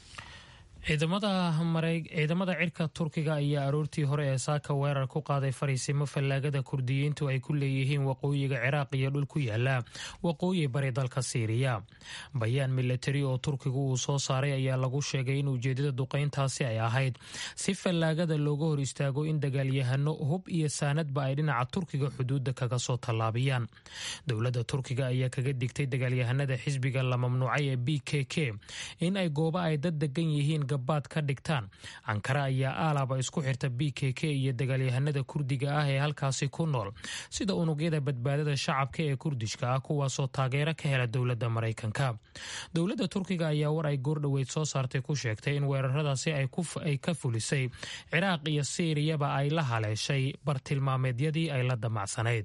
ciidamada cirka turkiga ayaa aroortii hore ee saaka weerar ku qaaday fariisimo fallaagada kurdiyiintu ay ku leeyihiin waqooyiga ciraaq iyo dhul ku yaala waqooyi bari dalka siiriya bayaan milatari oo turkigu uu soo saaray ayaa lagu sheegay in ujeedada duqayntaasi ay ahayd si fallaagada looga hor istaago in dagaalyahano hub iyo saanadba ay dhinaca turkiga xuduudda kaga soo tallaabiyaan dowladda turkiga ayaa kaga digtay dagaalyahanada xisbiga la mamnuucay ee b k k in ay gooba ay dad degan yihiin gabaad ka dhigtaan ankara ayaa aalaba isku xirta b k k iyo dagaalyahanada kurdiga ah ee halkaasi ku nool sida unugyada badbaadada shacabka ee kurdishka ah kuwaasoo taageero ka hela dowladda maraykanka dowladda turkiga ayaa war ay goordhoweyd soo saartay ku sheegtay in weeraradaasi ay ka fulisay ciraaq iyo siiriyaba ay la haleeshay bartilmaameedyadii ay la damacsanayd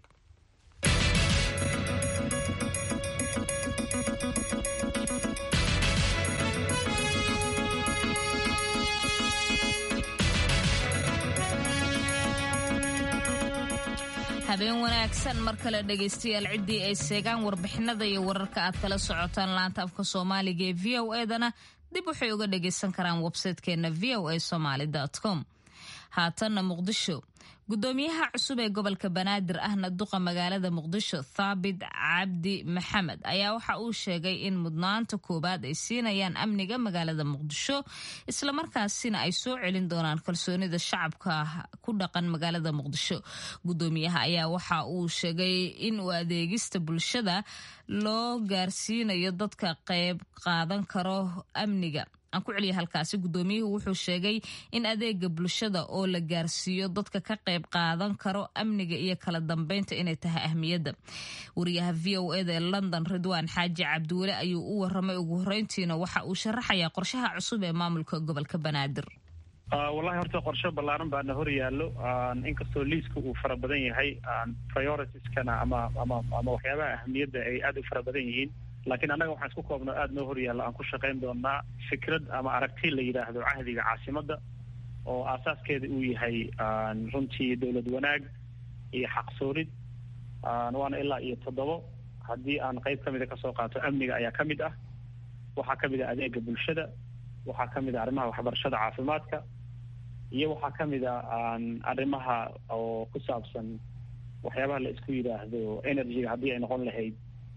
habeen wanaagsan mar kale dhegaystayaal ciddii ay seegaan warbixinada iyo wararka aad kala socotaan laanta afka soomaaliga ee v o edana dib waxay uga dhagaysan karaan websaytekeenna v o a somaly com haatanna muqdisho gudoomiyaha cusub ee gobolka banaadir ahna duqa magaalada muqdisho thaabit cabdi maxamed ayaa waxa uu sheegay in mudnaanta koowaad ay siinayaan amniga magaalada muqdisho islamarkaasina ay soo celin doonaan kalsoonida shacabka ku dhaqan magaalada muqdisho gudoomiyaha ayaa waxa uu sheegay in uu adeegista bulshada loo gaarsiinayo dadka qayb qaadan karo amniga aan ku celiya halkaasi gudoomiyuhu wuxuu sheegay in adeega bulshada oo la gaarsiiyo dadka ka qayb qaadan karo amniga iyo kala dambeynta inay tahay ahmiyadda wariyaha v o eda ee london ridwaan xaaji cabdiweli ayuu u waramay ugu horeyntiina waxa uu sharaxayaa qorshaha cusub ee maamulka gobolka banaadir wallahi horta qorshe ballaaran baana hor yaallo inkastoo liiska uu fara badan yahay prioritieskana ama ama ama waxyaabaha ahmiyadda ay aada u fara badan yihiin laakiin annaga waxaan isku koobno aada noo horyaalla aan ku shaqayn doonaa fikrad ama aragti la yidhaahdo cahdiga caasimadda oo aasaaskeeda uu yahay runtii dowlad wanaag iyo xaqsoorid waana ilaa iyo toddobo haddii aan qayb ka mida kasoo qaato amniga ayaa ka mid ah waxaa ka mid ah adeega bulshada waxaa ka mid ah arrimaha waxbarashada caafimaadka iyo waxaa ka mid a arrimaha oo ku saabsan waxyaabaha la isku yidhaahdo energyga haddii ay noqon lahayd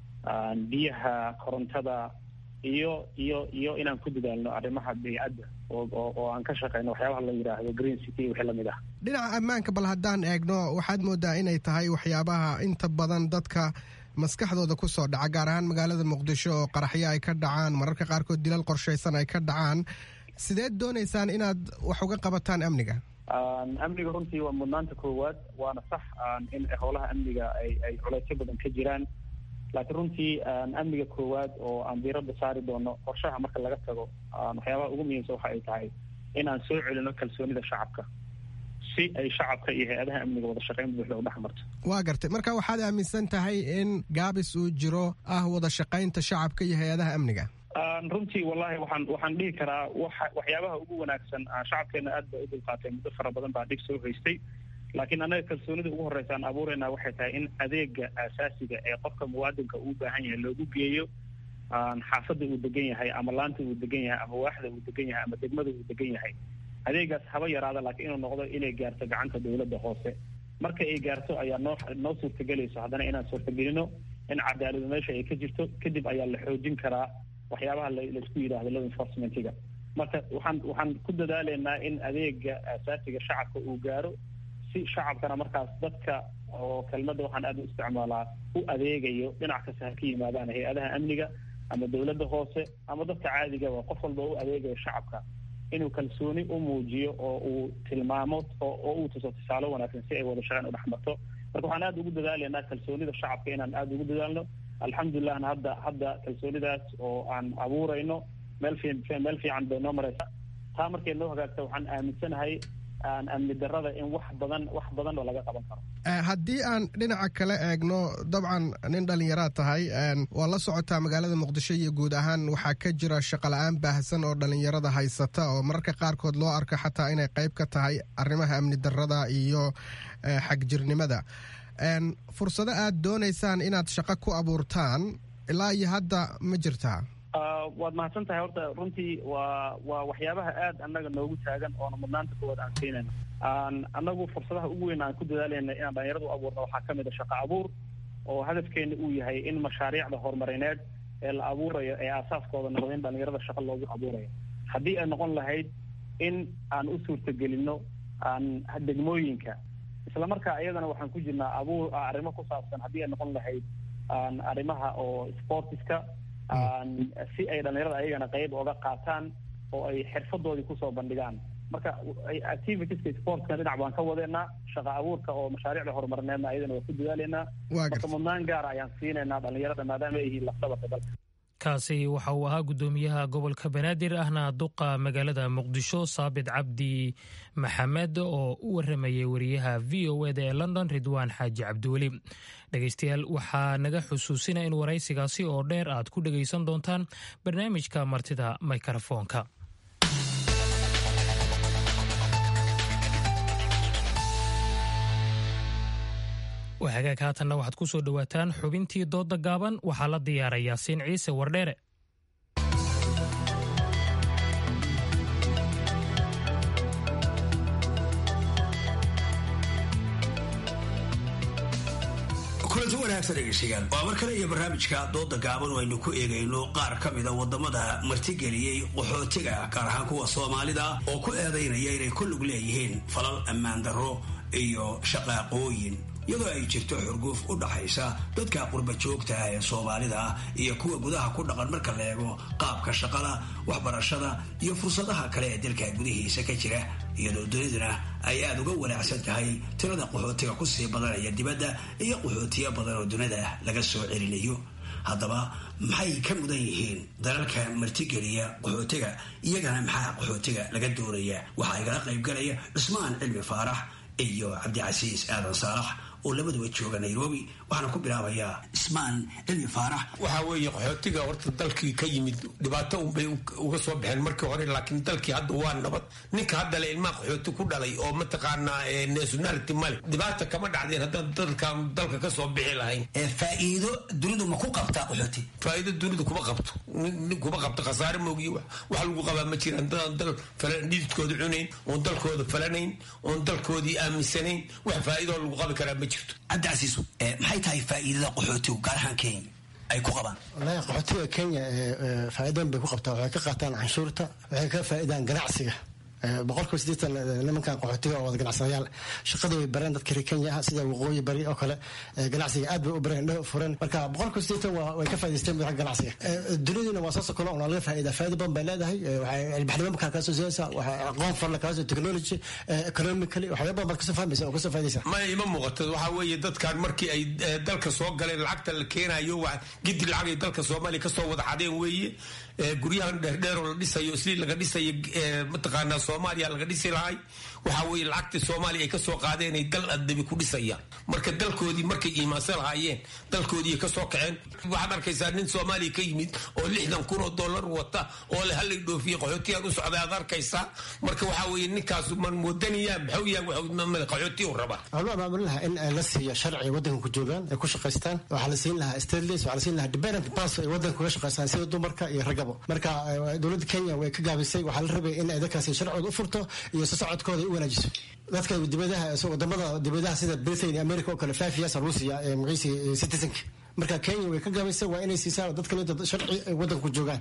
biyaha korontada iyo iyo iyo inaan ku dadaalno arrimaha beycadda oo oo aan ka shaqeyno waxyaabaha la yidhaahdo green city wixii lamid ah dhinaca ammaanka bal haddaan eegno waxaad moodaa inay tahay waxyaabaha inta badan dadka maskaxdooda ku soo dhaca gaar ahaan magaalada muqdisho oo qaraxyo ay ka dhacaan mararka qaarkood dilal qorshaysan ay ka dhacaan sideed doonaysaan inaad wax uga qabataan amniga amniga runtii waa mudnaanta koowaad waana sax in howlaha amniga ay ay culeysyo badan ka jiraan laakiin runtii amniga koowaad oo aan diiradda saari doono qorshaha marka laga tago waxyaabaha ugu muhiimsan waxa ay tahay in aan soo celino kalsoonida shacabka si ay shacabka iyo hay-adaha amniga wada shaqeyn buuxda u dhex marto waa gartay marka waxaad aaminsan tahay in gaabis uu jiro ah wada shaqaynta shacabka iyo hay-adaha amniga runtii wallahi waxaan waxaan dhihi karaa waxa waxyaabaha ugu wanaagsan shacabkeena aad ba u dulqaatay muddo fara badan baa dhib soo haystay laakiin annaga kalsoonida ugu horreysa aan abuurayna waxay tahay in adeega aasaasiga ee qofka muwaadinka uu baahan yahay loogu geeyo xaafadda uu degan yahay ama laanta uu degan yahay ama waaxda uu degan yahay ama degmada uu degan yahay adeegaas haba yaraada laakiin inuu noqdo inay gaarto gacanta dowladda hoose marka ay gaarto ayaa noo noo suurtagelayso haddana inaan suurtagelino in cadaaladu meesha ay ka jirto kadib ayaa la xoojin karaa waxyaabaha laisku yidhaahdo law enforcementiga marka waxaan waxaan ku dadaalaynaa in adeega aasaasiga shacabka uu gaaro si shacabkana markaas dadka oo kelmadda waxaan aada u isticmaalaa u adeegayo dhinac kasta ha ka yimaadaan hay-adaha amniga ama dowladda hoose ama dadka caadigaba qof walba u adeegayo shacabka inuu kalsooni u muujiyo oo uu tilmaamo oo uu tuso tusaale wanaagsan si ay wada shaqeyn u dhex marto marka waxaan aada ugu dadaalaynaa kalsoonida shacabka inaan aada ugu dadaalno alxamdulillahna hadda hadda kalsoonidaas oo aan abuurayno meel fi meel fiican bay noo mareysa taa markay noo hagaagta waxaan aaminsanahay amni darada in wax badan wax badan oo laga qaban karo haddii aan dhinaca kale eegno dabcan nin dhallinyaraad tahay waa la socotaa magaalada muqdisho iyo guud ahaan waxaa ka jira shaqola-aan baahsan oo dhallinyarada haysata oo mararka qaarkood loo arko xataa inay qayb ka tahay arrimaha amni darada iyo xagjirnimada fursado aad doonaysaan inaad shaqo ku abuurtaan ilaa iyo hadda ma jirtaa waad mahadsan tahay horta runtii waa waa waxyaabaha aad annaga noogu taagan oona mudnaanta koowaad aan siinayno annagu fursadaha ugu weyn aan ku dadaalayna inaan dhalinyarada u abuurno waxaa ka mid a shaqo abuur oo hadafkeena uu yahay in mashaariicda horumarineed ee la abuurayo ee aasaaskooda noqdo in dhalinyarada shaqo loogu abuurayo haddii ay noqon lahayd in aan u suurtagelino aan degmooyinka islamarkaa iyadana waxaan ku jirnaa abuur arrimo ku saabsan haddii ay noqon lahayd arrimaha oo sportiska si ay dhalinyarada ayagana qayb oga qaataan oo ay xirfadoodii kusoo bandhigaan marka activitieska sportska dhinac baan ka wadeynaa shaqa abuurka oo mashaariicda horumarineedna ayadana waa ku dadaaleynaa marka mudnaan gaara ayaan siinaynaa dhalinyarada maadaama ay yihiin lafdabarka dalka kaasi waxa uu ahaa guddoomiyaha gobolka banaadir ahna duqa magaalada muqdisho saabit cabdi maxamed oo u waramayay wariyaha v o eda ee london ridwaan xaaji cabdiweli dhegeystayaal waxaa naga xusuusina in waraysigaasi oo dheer aad ku dhegaysan doontaan barnaamijka martida mikrofoonka hagaag haatanna waxaad ku soo dhowaataan xubintii dooda gaaban waxaa la diyaaray yaasiin ciise wardheere kulanti wanaagsan dhegeystayaal waa mar kale iyo barnaamijka dooda gaaban oo aynu ku eegayno qaar ka mida wadamada martigeliyey qaxootiga gaar ahaan kuwa soomaalida oo ku eedaynaya inay ku lug leeyihiin falal ammaan darro iyo shaqaaqooyin iyadoo ay jirto xurguuf u dhaxaysa dadka qurba joogta ah ee soomaalida ah iyo kuwa gudaha ku dhaqan marka la eego qaabka shaqada waxbarashada iyo fursadaha kale ee dalka gudihiisa ka jira iyadoo duniduna ay aada uga wanaacsan tahay tirada qaxootiga kusii badanaya dibadda iyo qaxootiyo badan oo dunida laga soo celinayo haddaba maxay ka mudan yihiin dalalka martigeliya qaxootiga iyagana maxaa qaxootiga laga doonaya waxaa igala qaybgalaya cusmaan cilmi faarax iyo cabdicasiis aadan saalax oo labaduba jooga nairobi waxaana ku bilaabayaa ismaan cilmi faarax waxaa weeye qaxootiga horta dalkii ka yimid dhibaato unbay uga soo baxeen markii hore laakiin dalkii hadda waa nabad ninka hadda le ilmaha qaxooti ku dhalay oo mataqaanaa nationality male dhibaata kama dhacdeen haddaan dalkan dalka kasoo bixi lahayn faa'iido dunidu ma ku qabtaa qaxooti faa'iido dunidu kuma qabto nin kuma qabto khasaare moogiyo wax lagu qabaa ma jiraan dadaan dal dhididkooda cunayn oon dalkooda falanayn oon dalkoodii aaminsanayn wax faa'iidoo lagu qabi karaa ma jirto cabdicasiisu maxay tahay faa'iidada qaxootigu gaar ahaan kenya ay ku qabaan wallaahi qaxootiga kenya faa'iidooyin bay ku qabtaa waxay ka qaataan canshuurta waxay ka faa'iidaan ganacsiga boqolkiiba siddeetan nimankan qaxootiga oo wada ganacsadayaal shaqada way bareen dadka reer kenya ah sida waqooyi bari oo kale ganacsiga aad bay u bareen indhaha furan marka boqolkiiba siddeetan waa way ka faa'idaysteen madaxa ganacsiga duniduna waa saasoo kale oo laga faa'iida faa'iida badan bay leedahay waxay ilbaxnimo markaa kaasoo siyaasa waxay aqoon farla kaasoo technology economically waxyaaba badan baad kasoo fahmaysa oo kasoo faa'iidaysa ma ima muuqato waxaa weeye dadkan markii ay dalka soo galeen lacagta la keenayo waa gidi lacag ay dalka soomaaliya kasoo wada xadeen weeye guryahan dheerdheer oo la dhisayo isli laga dhisayo mataqaanaa soomaaliya laga dhisi lahay waxaa weeye lacagtii soomaaliya ay kasoo qaadeen ay dal adabi ku dhisayaan marka dalkoodii markay iimaansan lahaayeen dalkoodii ay kasoo kaceen waxaad arkaysaa nin soomaaliya ka yimid oo lixdan kun oo dollar wata oo le halay dhoofiye qaxootiyan u socday aad arkaysaa marka waxaa weeye ninkaasu man moodaniyaa maxuu yahay qaxootiyu rabaa waxaa loo abaabulin lahaa in la siiyo sharci waddanka ku joogaan ay ku shaqaystaan waxaa la siin lahaa stateless waxaa la siin lahaa dependent pass ay waddanka uga shaqaystaan sida dumarka iyo ragabo marka dowladda kenya way ka gaabisay waxaa la rabay in ay dadkaasi sharcooda u furto iyo si socodkooda u wanaajiso dadka dibadaha wadamada dibadaha sida britain iyo america oo kale five years lagu siiya magaciisi citizenka marka kenya way ka gaabisay waa inay siisaa dadka inta sharci ay waddanka ku joogaan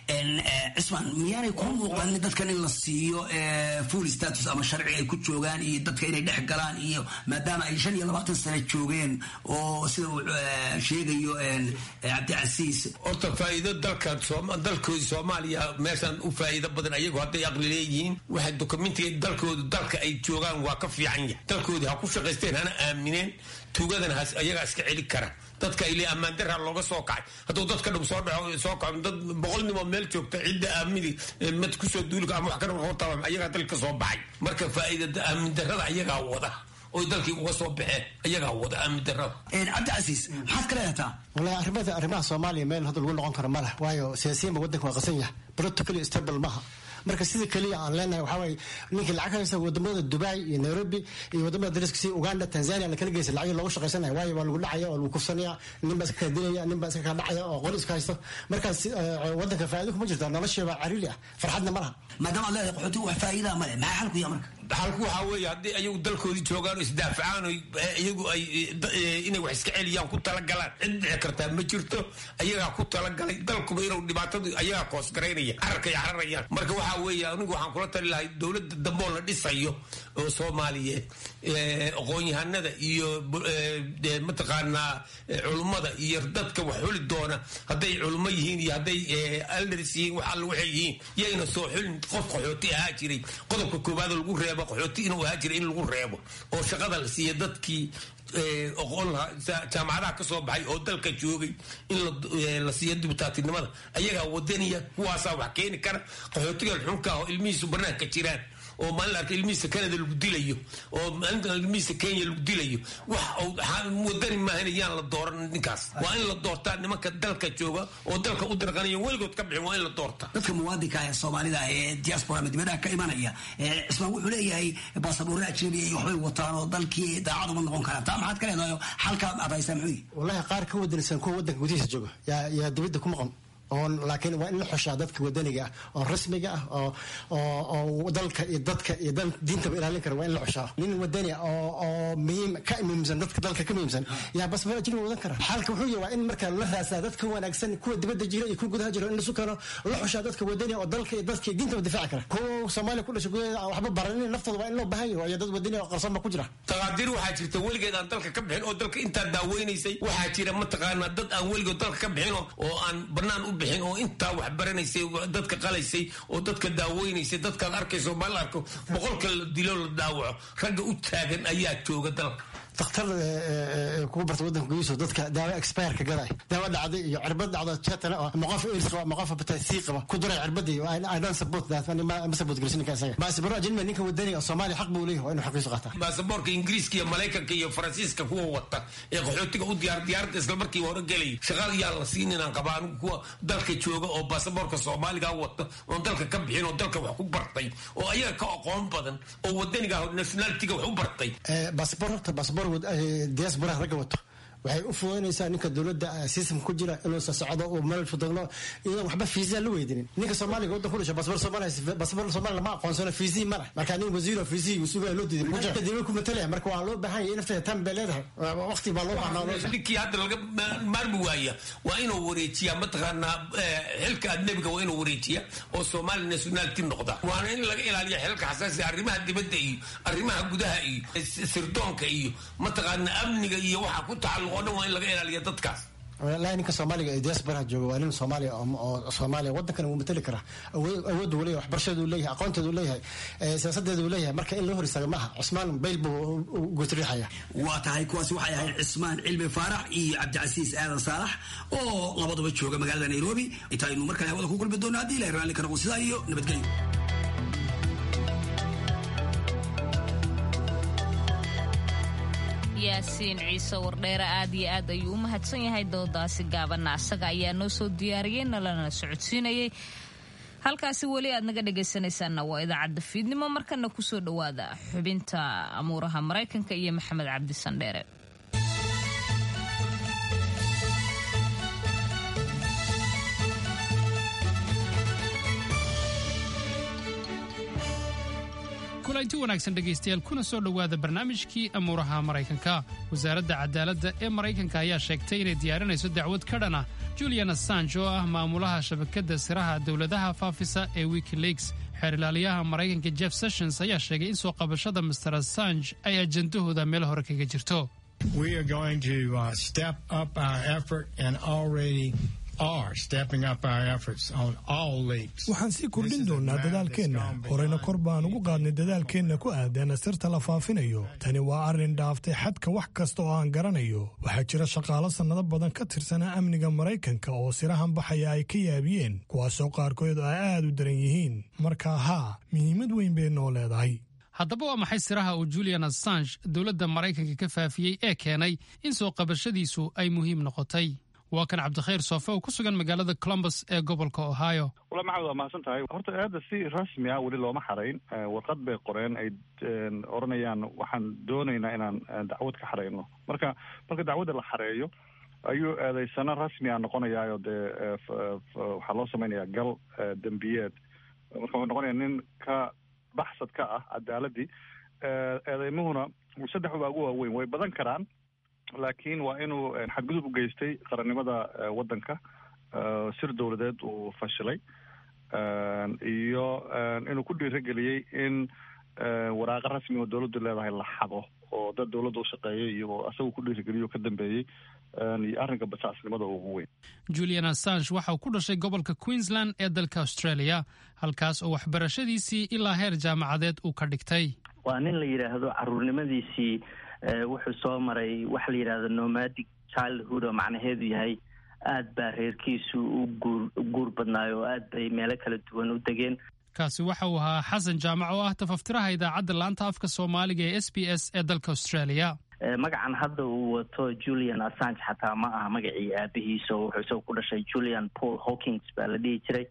cismaan miyaanay kuu muuqanin dadkan in la siiyo full status ama sharci ay ku joogaan iyo dadka inay dhex galaan iyo maadaama ay shan iyo labaatan sano joogeen oo sida uu sheegayo cabdicasiis horta faa'iido dalka dalkoodii soomaaliya meeshan u faa'iido badan ayagu hadday aqli leeyihiin waxay dokumentiga dalkoodu dalka ay joogaan waa ka fiican yahay dalkoodii ha ku shaqaysteen hana aamineen tuugadana ayagaa iska celi kara dadka ile ammaan daraa looga soo kacay hadduu dadka dhum soo dhaco soo kaco dad boqol nin oo meel joogta cidda aamini mad kusoo duulika ama wax ka hortaba ayagaa dalka soo baxay marka faa'iidada aamin darada ayagaa wada oy dalkii uga soo baxeen ayagaa wada aamin darada cabdicasiis maxaad ka leedataa wallahi arrimada arrimaha soomaaliya meel hadda lagu noqon karo ma leh waayo siyaasiyiinba waddanka waa qasan yahay politically stable maaha marka sida keliya aan leenahay waxaa waaye ninkii lacag haysta wadamada dubai iyo nairobi iyo wadamada dariska sida uganda tanzania la kala geysa lacag loogu shaqaysanaya waayo waa lagu dhacaya oo lagu kufsanaya nin baa iska kala dilaya nin baa iska kala dhacaya oo qori iska haysto markaas wadanka faa'iido kuma jirta nolosheeba cariiri ah farxadna ma laha maadaama aad leedahay qaxootigu wax faa'iidaa ma leh maxaa xalku yaa marka xalku waxaa weeye haddii ayagu dalkoodii joogaan oo isdaafacaan oo iyagu ay inay wax iska celiyaan ku talagalaan cid dhici kartaa ma jirto ayagaa ku talagalay dalkuba inuu dhibaatadu ayagaa koosgaraynaya cararkay cararayaan marka waxaa weeye anigu waxaan kula tali lahay dowladda dambeoo la dhisayo oo soomaaliyeed aqoon-yahanada iyo mataqaanaa culummada iyo dadka wax xuli doona hadday culummo yihiin iyo hadday aldars yihiin wax alla waxay yihiin yayna soo xulin qof qaxooti ahaa jiray qodobka koowaad lagu reebo qaxooti inuu ahaa jiray in lagu reebo oo shaqada la siiya dadkii oqoon lahaa jaamacadaha ka soo baxay oo dalka joogay in la siiyo dibitaatinimada ayagaa wadaniya kuwaasaa wax keeni kara qaxootigan xunka ah oo ilmihiisu banaanka jiraan oo maalin arka ilmihiisa canada lagu dilayo oo maalinta ilmihiisa kenya lagu dilayo wax wadani maahan yaan la dooran ninkaas waa in la doortaa nimanka dalka jooga oo dalka u dirqanaya weligood ka bixin waa in la doorta dadka muwaadinka ee soomaalida ee diaspora ama dibadaha ka imanaya cismaan wuxuu leeyahay baasaboorre ajnabi iyo waxbay wataan oo dalkii daacad uma noqon karaan taa maxaad ka leedahay xalka aad haysaa muxuu yihi wallahi qaar ka wadanaysan kuwa wadanka gudihiisa jooga yaa yaa dibadda ku maqan oon laakiin waa in la xushaa dadka wadaniga ah oo rasmiga ah oo oo dalka iyo dadka iyo diintaba ilaalin kara waa in la xushaa nin wadani ah oo oo muhiim ka muhiimsan dadka dalka ka muhiimsan yaa basbara ajnabi wadan kara xalka wuxuu yahay waa in marka la raasaa dadka wanaagsan kuwa dibadda jira iyo kuwa gudaha jira in lasu keeno la xushaa dadka wadani oo dalka iyo dadka iyo diintaba difaaci kara kuwa soomaaliya ku dhashay gudaheeda aan waxba baranin naftooda waa in loo baahan yahay waayo dad wadani oo qarsoon ba ku jira taqaadiir waxaa jirta weligeed aan dalka ka bixin oo dalka intaa daaweynaysay waxaa jira mataqaanaa dad aan weligood dalka ka bixin oo aan banaan u bixin oo intaa wax baranaysay dadka qalaysay oo dadka daaweynaysay dadkaad arkayso ma la arko boqolka la dilo la daawaco ragga u taagan ayaa jooga dalka dakhtar kugu barta wadanka gudihiisa dadka daawo expireka gaday daawo dhacday iyo cirbad dhacdo jetana oo ama qof airs qaba ama qof hepatitis qaba ku duray cirbadii i don't support that ma support gelisin ninka isaga baasabaro ajnabi ninka wadani oo soomaaliya xaq buu leeyahay waa inuu xaqiisu qaataa baasaboorka ingiriiska iyo maraykanka iyo faransiiska kuwa wata ee qaxootiga u diyaar diyaaradda isla markii hore gelaya shaqaal yaa la siin inaan qabaa anigu kuwa dalka jooga oo baasaboorka soomaaliga wata oon dalka ka bixin oo dalka wax ku bartay oo ayaga ka aqoon badan oo wadaniga nationalitiga wax u bartay baasaboor horta baasaboor diaspora ragga wato waxay u fududaynaysaa ninka dowladda system ku jira inuu socdo uu meel fudagno iyadoon waxba fiisa la weydinin ninka soomaaliga waddan ku dhashay basbar soomaaliya basbar soomaaliya lama aqoonsano fiisii ma leh marka nin wasiiro fiisii uu sugaya loo diiday marka dowlad ku matalaya marka waa loo baahan yahay nafteeda tan bay leedahay waqti baa loo baahnaa ninkii hadda laga maarmi waaya waa inuu wareejiyaa mataqaanaa xilka adnebiga waa inuu wareejiya oo soomaali nationality noqda waana in laga ilaaliya xilka xasaasi arrimaha dibadda iyo arrimaha gudaha iyo sirdoonka iyo mataqaanaa amniga iyo waxa ku tacalluq oo dhan waa in laga ilaaliya dadkaas walahi ninka soomaaliga ee diaspora jooga waa nin soomaaliya oo soomaaliya waddankan wuu matali karaa awoodda uu leeyahay waxbarashada uu leeyahay aqoonteeda uu leeyahay siyaasadeeda uu leeyahay marka in loo hor istaaga maaha cusmaan bayl buu gutriixaya waa tahay kuwaasi waxay ahayd cismaan cilmi faarax iyo cabdicasiis aadan saalax oo labaduba jooga magaalada nairobi intaynu mar kale hawada ku kulmi doono haddii ilahay raalli ka noqon sidaa iyo nabadgelyo yaasiin ciise wardheere aad iyo aad ayuu u mahadsan yahay doodaasi gaabanna asaga ayaa noo soo diyaariyey nalana socodsiinayay halkaasi weli aad naga dhegaysanaysaanna waa idaacadda fiidnimo markana kusoo dhowaada xubinta amuuraha maraykanka iyo maxamed cabdi sandheere kulanti wanaagsan dhegaystayaal kuna soo dhowaada barnaamijkii amuuraha maraykanka wasaaradda cadaaladda ee maraykanka ayaa sheegtay inay diyaarinayso dacwad ka dhan ah julian assange oo ah maamulaha shabakadda siraha dowladaha faafisa ee wikileaks xeer ilaaliyaha maraykanka jeff sessions ayaa sheegay in soo qabashada master assange ay ajandahooda meel hore kaga jirto waxaan sii kordhin doonnaa dadaalkeenna horeyna kor baan ugu qaadnay dadaalkeenna ku aadan sirta la faafinayo tani waa arrin dhaaftay xadka wax kasta oo aan garanayo waxaa jira shaqaalo sannado badan ka tirsanaa amniga maraykanka oo sirahan baxaya ay ka yaabiyeen kuwaasoo qaarkood ay aad u daran yihiin marka haa muhiimad weyn bay noo leedahay haddaba waa maxay siraha uu julian assange dowladda maraykanka ka faafiyey ee keenay in soo qabashadiisu ay muhiim noqotay waa kan cabdikhayr soofe oo ku sugan magaalada columbus ee gobolka ohio wala maxamed waa mahadsan tahay horta aada si rasmi ah weli looma xarayn warqad bay qoreen ay odhanayaan waxaan doonaynaa inaan dacwad ka xarayno marka marka dacwadda la xareeyo ayuu eedaysano rasmi a noqonayaayo dee waxaa loo samaynayaa gal dembiyeed marka wuxuu noqonayaa nin ka baxsad ka ah cadaaladii eedeymuhuna saddex baa ugu waaweyn way badan karaan laakiin waa inuu xadgudub u geystay qarannimada waddanka sir dowladeed uu fashilay iyo inuu ku dhiirageliyey in waraaqa rasmi oo dowladdu leedahay la xado oo dad dowladda u shaqeeyay iyo asagu ku dhiirageliyo ka dambeeyey iyo arrinka basaasnimada ugu weyn julian assange waxa uu ku dhashay gobolka queensland ee dalka australia halkaas oo waxbarashadiisii ilaa heer jaamacadeed uu ka dhigtay waa nin la yidhaahdo caruurnimadiisii wuxuu soo maray waxa la yidhahdo nomadic childhood oo macnaheedu yahay aad baa reerkiisu u guur guur badnaayo oo aad bay meelo kala duwan u degeen kaasi waxa uu ahaa xasan jaamac oo ah tafaftiraha idaacadda laanta afka soomaaliga ee s b s ee dalka australia magacan hadda uu wato julian assange xataa ma aha magacii aabihiisa oo wuxuu isaga ku dhashay julian paul hawkins baa la dhihi jiray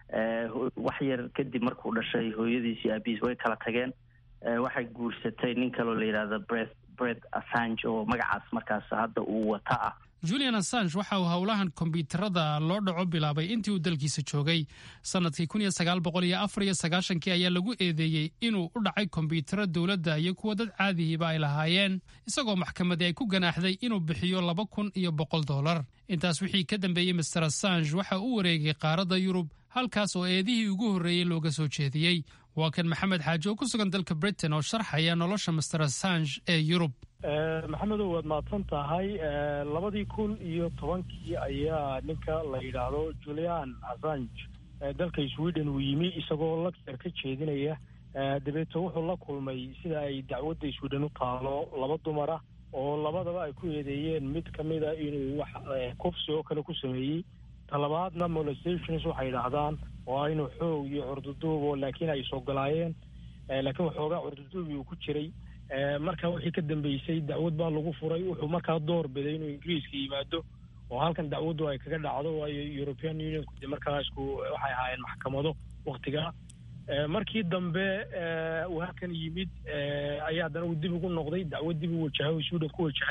wax yar kadib markuu dhashay hooyadiisi aabihiis way kala tageen waxay guursatay nin kaloo la yidhahdo bret bret assange oo magacaas markaas hadda uu wata ah julian assange waxa uu howlahan kombyuutarada loo dhaco bilaabay intii uu dalkiisa joogay sanadkii kun iyo sagaal boqol iyo afar iyo sagaashankii ayaa lagu eedeeyey inuu u dhacay kombyuutaro dowladda iyo kuwa dad caadihiiba ay lahaayeen isagoo maxkamadii ay ku ganaaxday inuu bixiyo laba kun iyo boqol dollar intaas wixii ka dambeeyey master assange waxa uu wareegay qaaradda yurub halkaas oo eedihii ugu horreeyey looga soo jeediyey waa kan maxamed xaaji oo ku sugan dalka britain oo sharxaya nolosha master assange ee yurub maxamedow waad mahadsan tahay labadii kun iyo tobankii ayaa ninka la yidhaahdo julian assange dalka sweden uu yimi isagoo lagser ka jeedinaya dabeeto wuxuu la kulmay sida ay dacwadda sweden u taalo laba dumara oo labadaba ay ku eedeeyeen mid ka mida inuu wax kufsi oo kale ku sameeyey talabaadna molestations waxay yidhaahdaan oo ah inuu xoog iyo curduduubo laakiin ay isogolaayeen laakiin waxoogaa curduduubi uu ku jiray marka wixii ka dambeysay dacwad baa lagu furay wuxuu markaa door biday inuu ingiriiska yimaado oo halkan dacwaddu ay kaga dhacdo waayo european unionku de markaa isku waxay ahaayeen maxkamado waktigaa markii dambe uu halkan yimid ayaa haddana uu dib ugu noqday dacwad dib u wajahay oo sweden ku wajahay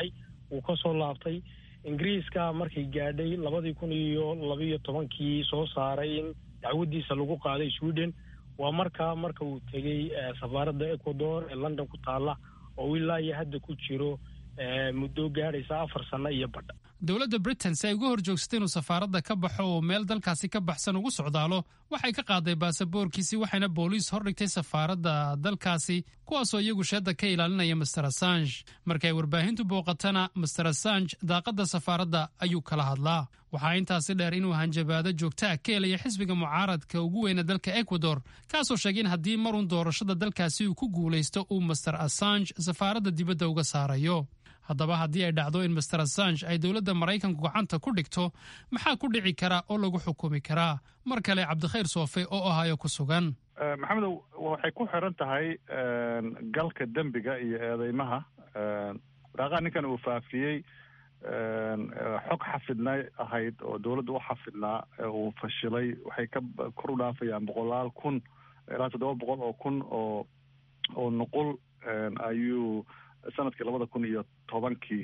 wuu ka soo laabtay ingiriiska markay gaadhay labadii kun iyo labiiyo tobankii soo saaray in dacwadiisa lagu qaaday sweden waa markaa marka uu tegey safaaradda ecuador ee london ku taalla oo ilaa iyo hadda ku jiro muddo gaadhaysa afar sano iyo badha dowladda britain si ay uga hor joogsatay inuu safaaradda ka baxo oo meel dalkaasi ka baxsan ugu socdaalo waxay ka qaaday baasaboorkiisii waxayna booliis hordhigtay safaaradda dalkaasi kuwaasoo iyagu sheedda ka ilaalinaya master assange markay warbaahintu booqatana master assange daaqadda safaaradda ayuu kala hadlaa waxaa intaasi dheer inuu hanjabaado joogtaa ka helaya xisbiga mucaaradka ugu weyna dalka ecuador kaasoo sheegay in haddii marun doorashada dalkaasi uu ku guulaysto uu master assange safaaradda dibadda uga saarayo haddaba haddii ay dhacdo in master assange ay dowladda maraykanku gacanta ku dhigto maxaa ku dhici kara oo lagu xukumi karaa mar kale cabdikhayr soofe oo ahayo ku sugan maxamedow waxay ku xiran tahay galka dembiga iyo eedeymaha waraaqaha ninkan uu faafiyey xog xafidnay ahayd oo dowladda u xafidnaa uu fashilay waxay ka kor u dhaafayaan boqolaal kun ilaa toddoba boqol oo kun oo oo nuqul ayuu sanadkii labada kun iyo tobankii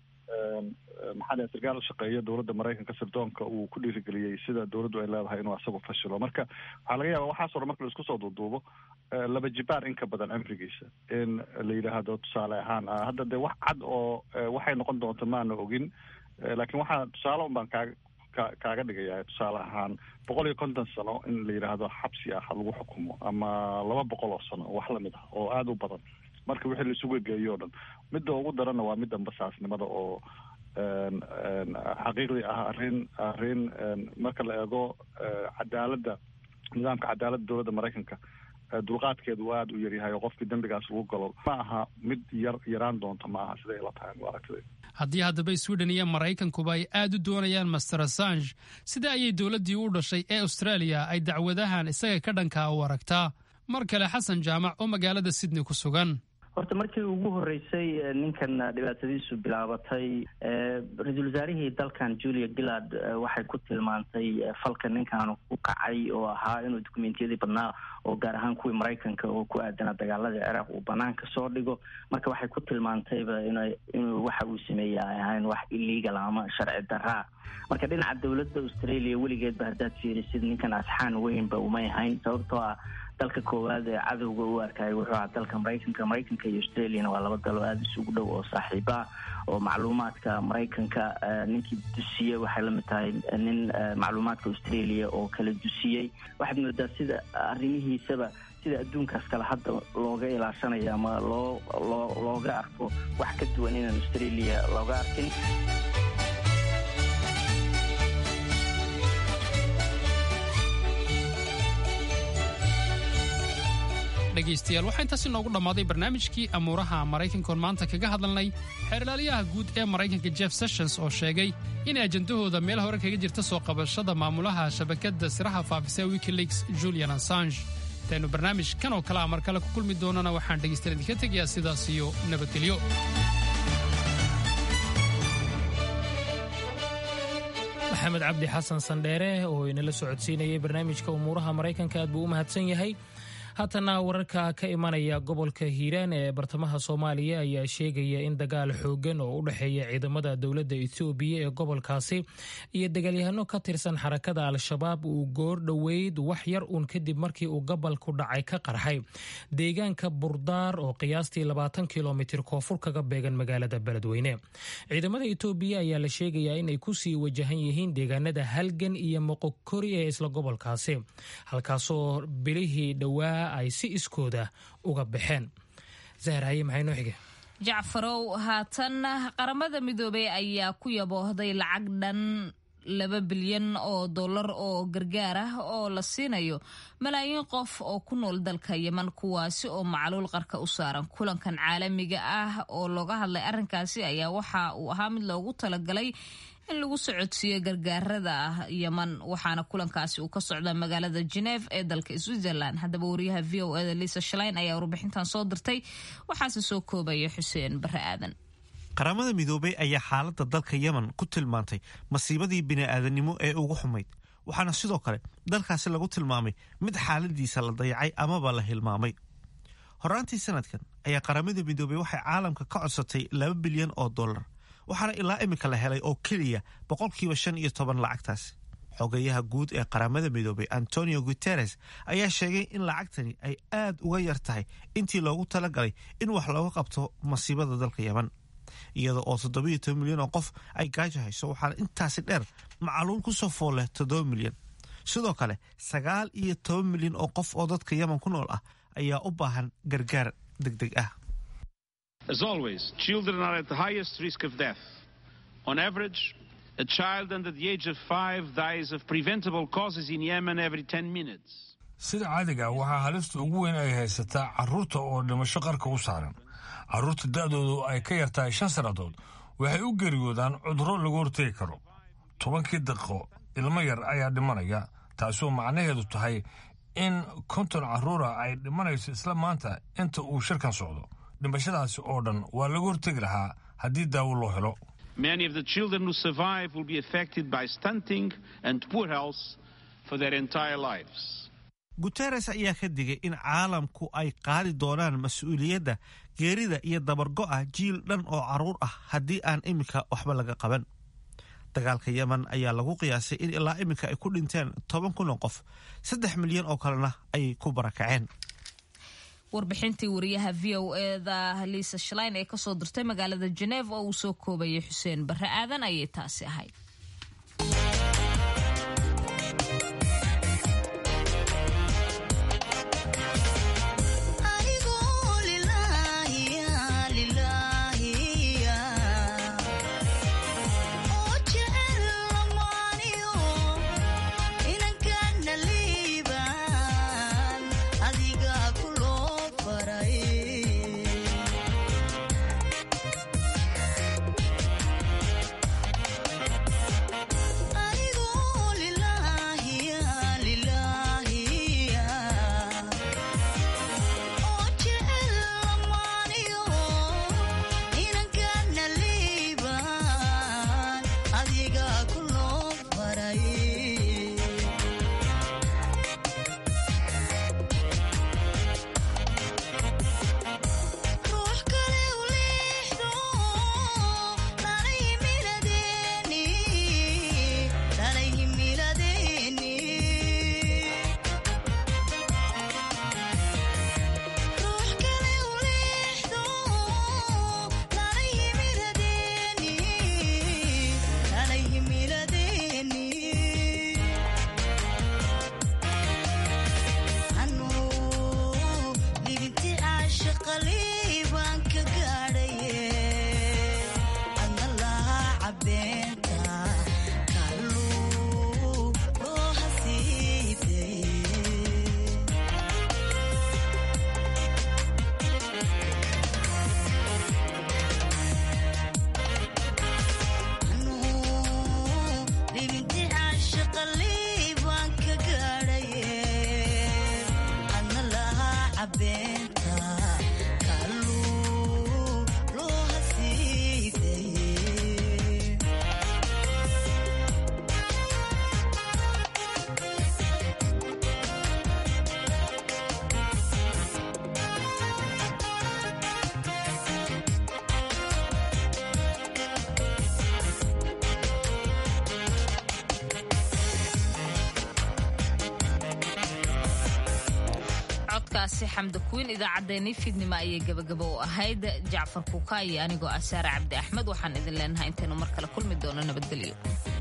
maxaa dhahay sarkaal shaqeeya dowladda maraykanka sirdoonka uu ku dhiirigeliyey sida dowladdu ay leedahay inuu asagu fashilo marka waxaa laga yaaba waxaas hore marka la isku soo duuduubo laba jibaar in ka badan cimrigiisa in la yidhaahdo tusaale ahaan hadda dee wax cad oo waxay noqon doonto maana ogin laakiin waxaa tusaale un baan kaaga ka kaaga dhigaya tusaale ahaan boqol iyo konton sano in la yidhaahdo xabsi ah lagu xukumo ama laba boqol oo sano wax lamid ah oo aada u badan marka wixii laisugu geeyo o dhan midda ugu daranna waa midda basaasnimada oo xaqiiqdii ah arrin arrin marka la eego cadaaladda nidaamka cadaaladda dowladda maraykanka dulqaadkeedu uu aada u yaryahay oo qofkii dembigaas lagu galo ma aha mid yar yaraan doonta ma aha siday ila tahay aragtida haddii haddaba sweden iyo maraykankuba ay aad u doonayaan master assange sida ayay dowladdii u dhashay ee australia ay dacwadahan isaga ka dhankaa u aragtaa mar kale xasan jaamac oo magaalada sydney ku sugan horta markii ugu horeysay ninkan dhibaatadiisu bilaabatay ra-iisul wasaarihii dalkan julia gillard waxay ku tilmaantay falka ninkan ku kacay oo ahaa inuu dukumentiyadii badnaa oo gaar ahaan kuwii maraykanka oo ku aadanaa dagaaladii ciraaq uu banaanka soo dhigo marka waxay ku tilmaantayba ina inuu waxa uu sameeyey ay ahayn wax illegal ama sharci daraa marka dhinaca dowladda australia weligeedba haddaad fiirisid ninkan asxaan weynba umay ahayn sababtoo ah dalka koowaad ee cadowga u arkaya wuxuu ahaa dalka maraykanka maraykanka iyo australiana waa laba dalo aada isugu dhow oo saaxiiba oo macluumaadka maraykanka ninkii dusiyey waxay lamid tahay nin macluumaadka australia oo kala dusiyey waxaad moodaa sida arrimihiisaba sida adduunkaas kale hadda looga ilaashanayo ama loo loo looga arko wax ka duwan inaan australia looga arkin dhegaystayaal waxaa intaasi noogu dhammaaday barnaamijkii amuuraha maraykankoon maanta kaga hadalnay xeerlaaliyaha guud ee maraykanka jeff sessions oo sheegay in ajendahooda meel hore kaga jirta soo qabashada maamulaha shabakadda siraha faafisa wikileaks julian assange intaynu barnaamij kan oo kale a mar kale ku kulmi doonana waxaan dhegaystayaal idinka tegayaa sidaas iyo nabadgelyo maxamed cabdi xasan sandheere oo inala socodsiinayay barnaamijka umuuraha maraykanka aad buu u mahadsan yahay haatana wararka ka imanaya gobolka hiiraan ee bartamaha soomaaliya ayaa sheegaya in dagaal xoogan oo u dhexeeya ciidamada dowladda etoobiya ee gobolkaasi iyo dagaalyahano ka tirsan xarakada al-shabaab uu goor dhoweyd wax yar uun kadib markii uu gobolku dhacay ka qarxay deegaanka burdaar oo qiyaastii labaatan kilomitir koonfur kaga beegan magaalada beledweyne ciidamada etoobiya ayaa la sheegayaa inay kusii wajahan yihiin deegaanada halgan iyo moqokori ee isla gobolkaasi halkaasoo bilihii dhowaa ay si iskooda uga baxeen zahraye maxay noo xige jacfarow haatan qaramada midoobey ayaa ku yaboohday lacag dhan laba bilyan oo dollar oo gargaar ah oo la siinayo malaayiin qof oo ku nool dalka yeman kuwaasi oo macluul qarka u saaran kulankan caalamiga ah oo looga hadlay arrinkaasi ayaa waxa uu ahaa mid loogu talagalay in lagu socodsiiyo gargaarada yeman waxaana kulankaasi uu ka socdaa magaalada geneef ee dalka switzerland haddaba wariyaha v o eda lisa shalein ayaa warbixintan soo dirtay waxaase soo koobaya xuseen bare aadan qaramada midoobey ayaa xaaladda dalka yemen ku tilmaantay masiibadii bini'aadanimo ee ugu xumayd waxaana sidoo kale dalkaasi lagu tilmaamay mid xaaladiisa la dayacay amaba la hilmaamay horaantii sanadkan ayaa qaramada midoobey waxay caalamka ka codsatay laba bilyan oo dollar waxaana ilaa iminka la helay oo keliya boqolkiiba shan iyo toban lacagtaasi xogayaha guud ee qaramada midoobay antonio guteres ayaa sheegay in lacagtani ay aad uga yar tahay intii loogu talagalay in wax looga qabto masiibada dalka yeman iyada oo toddobiyo toban milyan oo qof ay gaajo hayso waxaana intaasi dheer macaluul ku soo fool leh toddoba milyan sidoo kale sagaal iyo toban milyan oo qof oo dadka yeman ku nool ah ayaa u baahan gargaar deg deg ah As always, children are at the highest risk of death. On average, a child under the age of five dies of preventable causes in Yemen every 10 minutes. sida caadiga waxaa halista ugu weyn ay haysataa carruurta oo dhimasho qarka u saaran carruurta da'doodu ay ka yartahay shan sannadood waxay u geeriyoodaan cudurro lagu hortegi karo tobankii daqiiqo ilmo yar ayaa dhimanaya taasoo macnaheedu tahay in konton carruura ay dhimanayso isla maanta inta uu shirkan socdo dhimashadaasi oo dhan waa lagu hortegi lahaa haddii daawo loo helo Many of the children who survive will be affected by stunting and poor health for their entire lives. guteres ayaa ka digay in caalamku ay qaadi doonaan mas-uuliyadda geerida iyo dabargo'a jiil dhan oo carruur ah haddii aan iminka waxba laga qaban dagaalka yemen ayaa lagu qiyaasay in ilaa iminka ay ku dhinteen toban kun oo qof saddex milyan oo kalena ay ku barakaceen warbixintii wariyaha v o eda liisa shalayn ee kasoo dirtay magaalada jeneva oo uu soo koobayay xuseen barre aadan ayay taasi ahayd codkaasi xamda kuwiin idaacaddeenii fiidnimo ayay gabagaba u ahayd jacfar kuka iyo anigoo ah saare cabdi axmed waxaan idin leenahay intaynu mar kale kulmi doono nabadgelyo